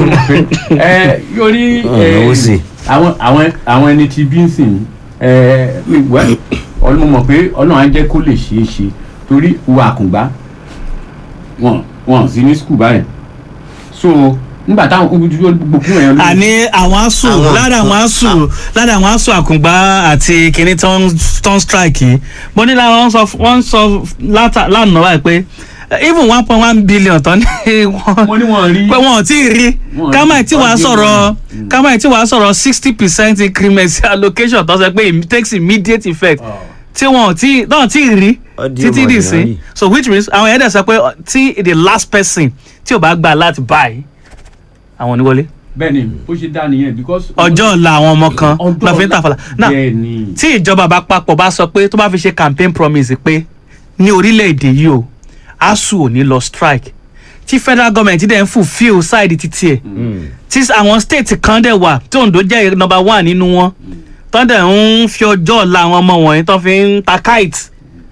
S2: ẹ yorí
S3: Ọ̀nà ó sì.
S2: àwọn àwọn àwọn ẹni tí bí ń sìn ẹ wẹ ọlọ́mọ mọ̀ pé ọlọ́run á jẹ́ kó lè ṣeé ṣe torí wo àkùngbá wọn wọn sí ní skul báyìí so nígbà táwọn gbogbo fún ẹ̀yàn lórí-
S1: àní àwọn asùn
S3: Àwọn-
S1: lára àwọn asùn lára àwọn asùn àkùngbá àti kìnní tó ń tó ń strike yìí mo ní lára wọn sọ wọn sọ láta- lánàá báyìí pé eh, even one point one billion tán ní wọn
S2: mo ní wọn rí
S1: pé wọn ò tí ì rí
S2: Wọn ò
S1: kámáì
S2: rí.
S1: tí wàá
S2: Wọ́n
S1: sọ̀rọ̀
S2: gbé
S1: kámáì tí wàá sọ̀rọ̀ sixty percent increment sí allocation tó sọ pé it takes immediate effect tí wọn ò tí náà tí ì rí
S3: Audio
S1: títí dì sí
S3: ordinary.
S1: so which means àwọn ẹ̀dẹ̀ sọ pé tí the last person tí ò bá gbà láti buy àwọn oníwọlé
S2: bẹ́ẹ̀ni ó ṣe dá nìyẹn because
S1: ọjọ́ ọ̀la àwọn ọmọ kan
S2: Ọjọ́
S1: lọ fi ń
S2: ọ̀la-
S1: tàfàlà náà
S2: bẹ́ẹ̀ni
S1: tí ìjọba àpapọ̀ bá sọ pé tó bá fi ṣe campaign promise pé ní orílẹ̀-èdè yìí o asu ò ní lọ strike tí federal government dẹ̀ ń fulfil side títí ẹ̀ tí àwọn state kan dẹ̀ wà tí ondo jẹ́ number one nínú wọn tó dẹ̀ ń fi ọjọ́ ọ̀la àwọn ọmọ wọ̀nyí tó fi ń ta kite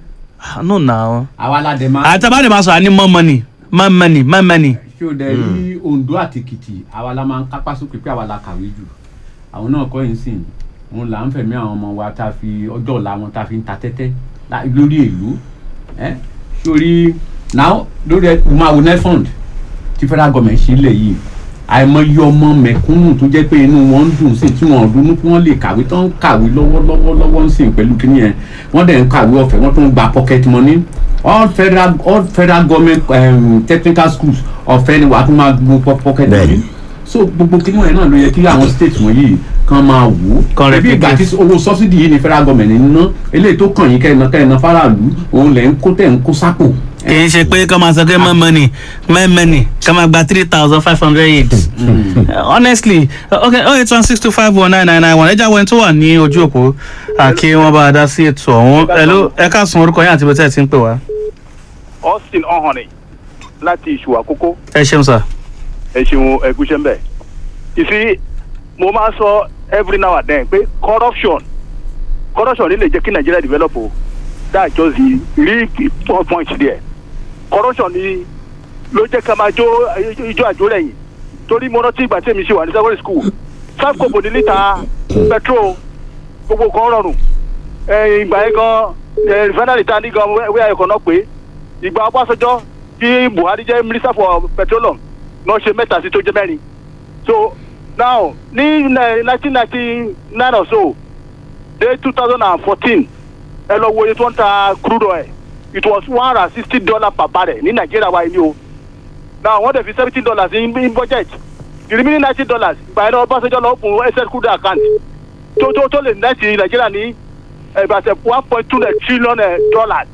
S1: no na
S2: àwa la dẹ̀ máa.
S1: àtàbádé máa sọ àní more money more money more money.
S2: ṣé o dẹ̀ rí ondo àti èkìtì àwa la máa ń kápá sókè pé àwa la kàwé jù àwọn náà kọ́ yín sìn òun là ń fẹ̀mí àwọn ọmọ wa tá a fi ọjọ́ ọ̀la wọn tá a fi ń ta tẹ́tẹ́ lá- lórí èlò ẹ́ sórí náà lórí ẹ máa wo nefond tí federal government ṣe lẹ̀ yìí àìmọye ọmọ mẹ̀kúnnù tó jẹ́ pé inú wọn ń dùn sí tí wọn ò dunnú kí wọ́n lè kàwé tó ń kàwé lọ́wọ́lọ́wọ́ lọ́wọ́ ń sìn pẹ̀lú kíní yẹn wọ́n dẹ̀ ń kàwé ọ̀fẹ́ wọ́n tó ń gba pocket money all federal all federal government um, technical schools ọ̀fẹ́ ni wàá tún máa gbó po- pocket money
S3: Bẹ́ẹ̀ni.
S2: so gbogbo kíní yẹn náà ló yẹ kí àwọn state wọ̀nyí kan máa wò
S1: Kan
S2: ó bí ìgbà tí owó subsidy yìí ni federal government ń ná eléyìí tó kàn yín kẹ́ẹ̀ná kẹ́ẹ̀ná faraàlú òun lẹ̀ ń kó tẹ̀ ń kó sápò
S1: kì í ṣe pé kọ́ máa sọ pé more money more money kọ́ máa gba three thousand five hundred eight. honestly okay oh eight one six two five one nine nine nine one ẹja wẹ́n tó wà ní ojú òpó àkí wọ́n bá a dá sí ètò ọ̀hún ẹ̀ló ẹ káàsán orúkọ yín àti bẹ́tẹ̀ tí ń pè wá.
S7: austin ọhànì láti ìṣù àkókò
S1: ẹ ṣeun sir.
S7: ẹ ṣeun ẹgúnṣẹ mbẹ ìfi mo máa ń sọ every now and then pé corruption corruption ní lè jẹ́ kí nigeria develop o that's just the real key point there corruption ni ló jẹ́ ká máa jó ijó àjò lẹ́yìn torí mo rántí ìgbà tí èmi ṣe wà ní secondary school five kobo ní lítà petrol gbogbo kan rọrùn ẹ, ìgbà yẹn gan ẹ, refinery ta ní gan wíwá ẹ̀kọ́ náà pé ìgbà ọbásanjọ́ tí buhari jẹ́ minister for petroleum náà ṣe mẹ́ta sí tó jẹ́ mẹ́rin so now ní nineteen ninety nine or so dé two thousand and fourteen ẹ lọ wo iye tó ń ta crude oil it was one hundred and sixty dollar per barrel ní nàìjíríà wa ni o now wọ́n dẹ̀ fi seventeen dollars in, in budget the remaining ninety dollars ìgbà yẹn náà ọbásanjọ́ lọ fún ss crude account tó tó tó lè nẹ́ẹ̀tì nàìjíríà ní ẹ̀bàṣẹ̀ one point two trillion eh, dollars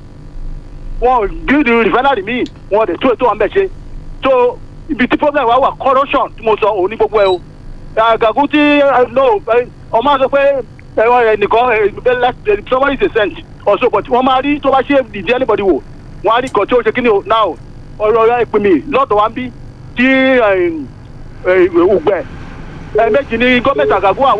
S7: wọn build refinery míì wọn dẹ̀ tó ètò wọn bẹ̀ ṣe so ibi tí problem wa wà corruption tí mo sọ òun ní gbogbo ẹ o àgàgùn tí eh, no eh, ọmọ sọ pé ẹ̀rọ ẹ̀ nìkan eh, somebody is a saint also but wọ́n máa rí tó bá ṣe dìde anybody wò wọ́n á rí nǹkan tí ó ṣe kí ni o now ọ̀rọ̀ ọ̀rọ̀ ìpè mí lọ́dọ̀ wa ń bí tí ògbẹ́ méjì ní gọ́ọ̀mẹ̀ntì àgàgùn àwọn.